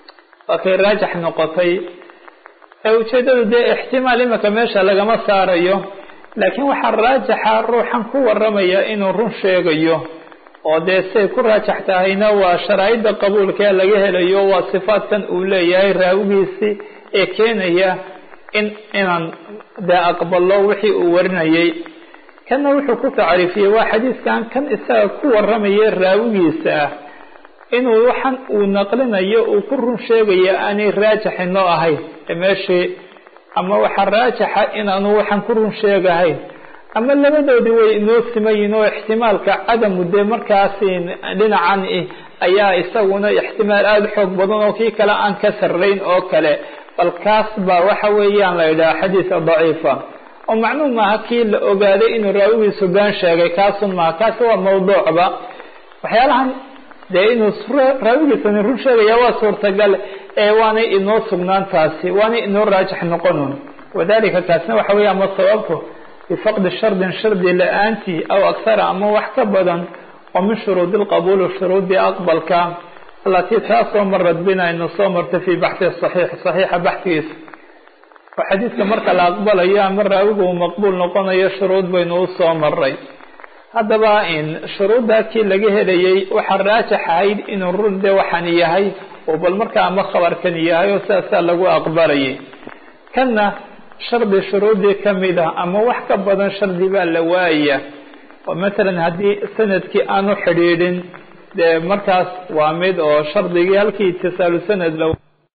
waa kay raajax noqotay ee ujeeddadu dee ixtimaal imika meesha lagama saarayo laakiin waxaa raajaxa ruuxan ku waramaya inuu run sheegayo oo dee siay ku raajax tahayna waa sharaa'idda qabuulkee laga helayo waa sifaadkan uu leeyahay raawigiisii ee keenaya in inaan dee aqbalo wixii uu warinayay kanna wuxuu ku tacriifiyey waa xadiiskan kan isaga ku waramaya raawigiisa ah inuu waxan uu naqlinayo uu ku run sheegaya aanay raajax inoo ahayn meeshii ama waxaa raajaxa inaanu waxaan ku run sheegahayn ama labadoodii way inoo simayiin oo ixtimaalka cadamu dee markaasi dhinacan ayaa isaguna ixtimaal aada xoog badan oo kii kale aan ka sarrayn oo kale bal kaas baa waxa weeyaan la yidhaha xadiisa daciifa oo macnuu maaha kii la ogaaday inuu raawigiisu been sheegay kaasun maaha kaasi waa mawduucba waxyaalahan dee inuu raawigiisani run sheegaya waa suurtagal ee waanay inoo sugnaan taasi waanay inoo raajix noqonun wadalika kaasna waxa weya ama sababku bifaqdi shardin shardi la-aantii aw akhara ama wax ka badan oo min shuruudi lqabuuli shuruudii aqbalka alatii taasoo marad bina aynu soo martay fii baxhi saxiix saxiixa baxtigiisa oo xadiidka marka la aqbalayo ama raawigu uu maqbuul noqonayo shuruud baynu u soo maray haddaba shuruuddaa kii laga helayay waxaa raajax ahayd inuu run de waxaan yahay oo bal markaa ama khabarkan yahay oo sidaasaa lagu aqbalayay kanna shardi shuruudii kamid ah ama wax ka badan shardi baa la waaya oo matalan haddii sanadkii aanu xidhiidhin dee markaas waa mid oo shardigii halkii itisaalu sanad la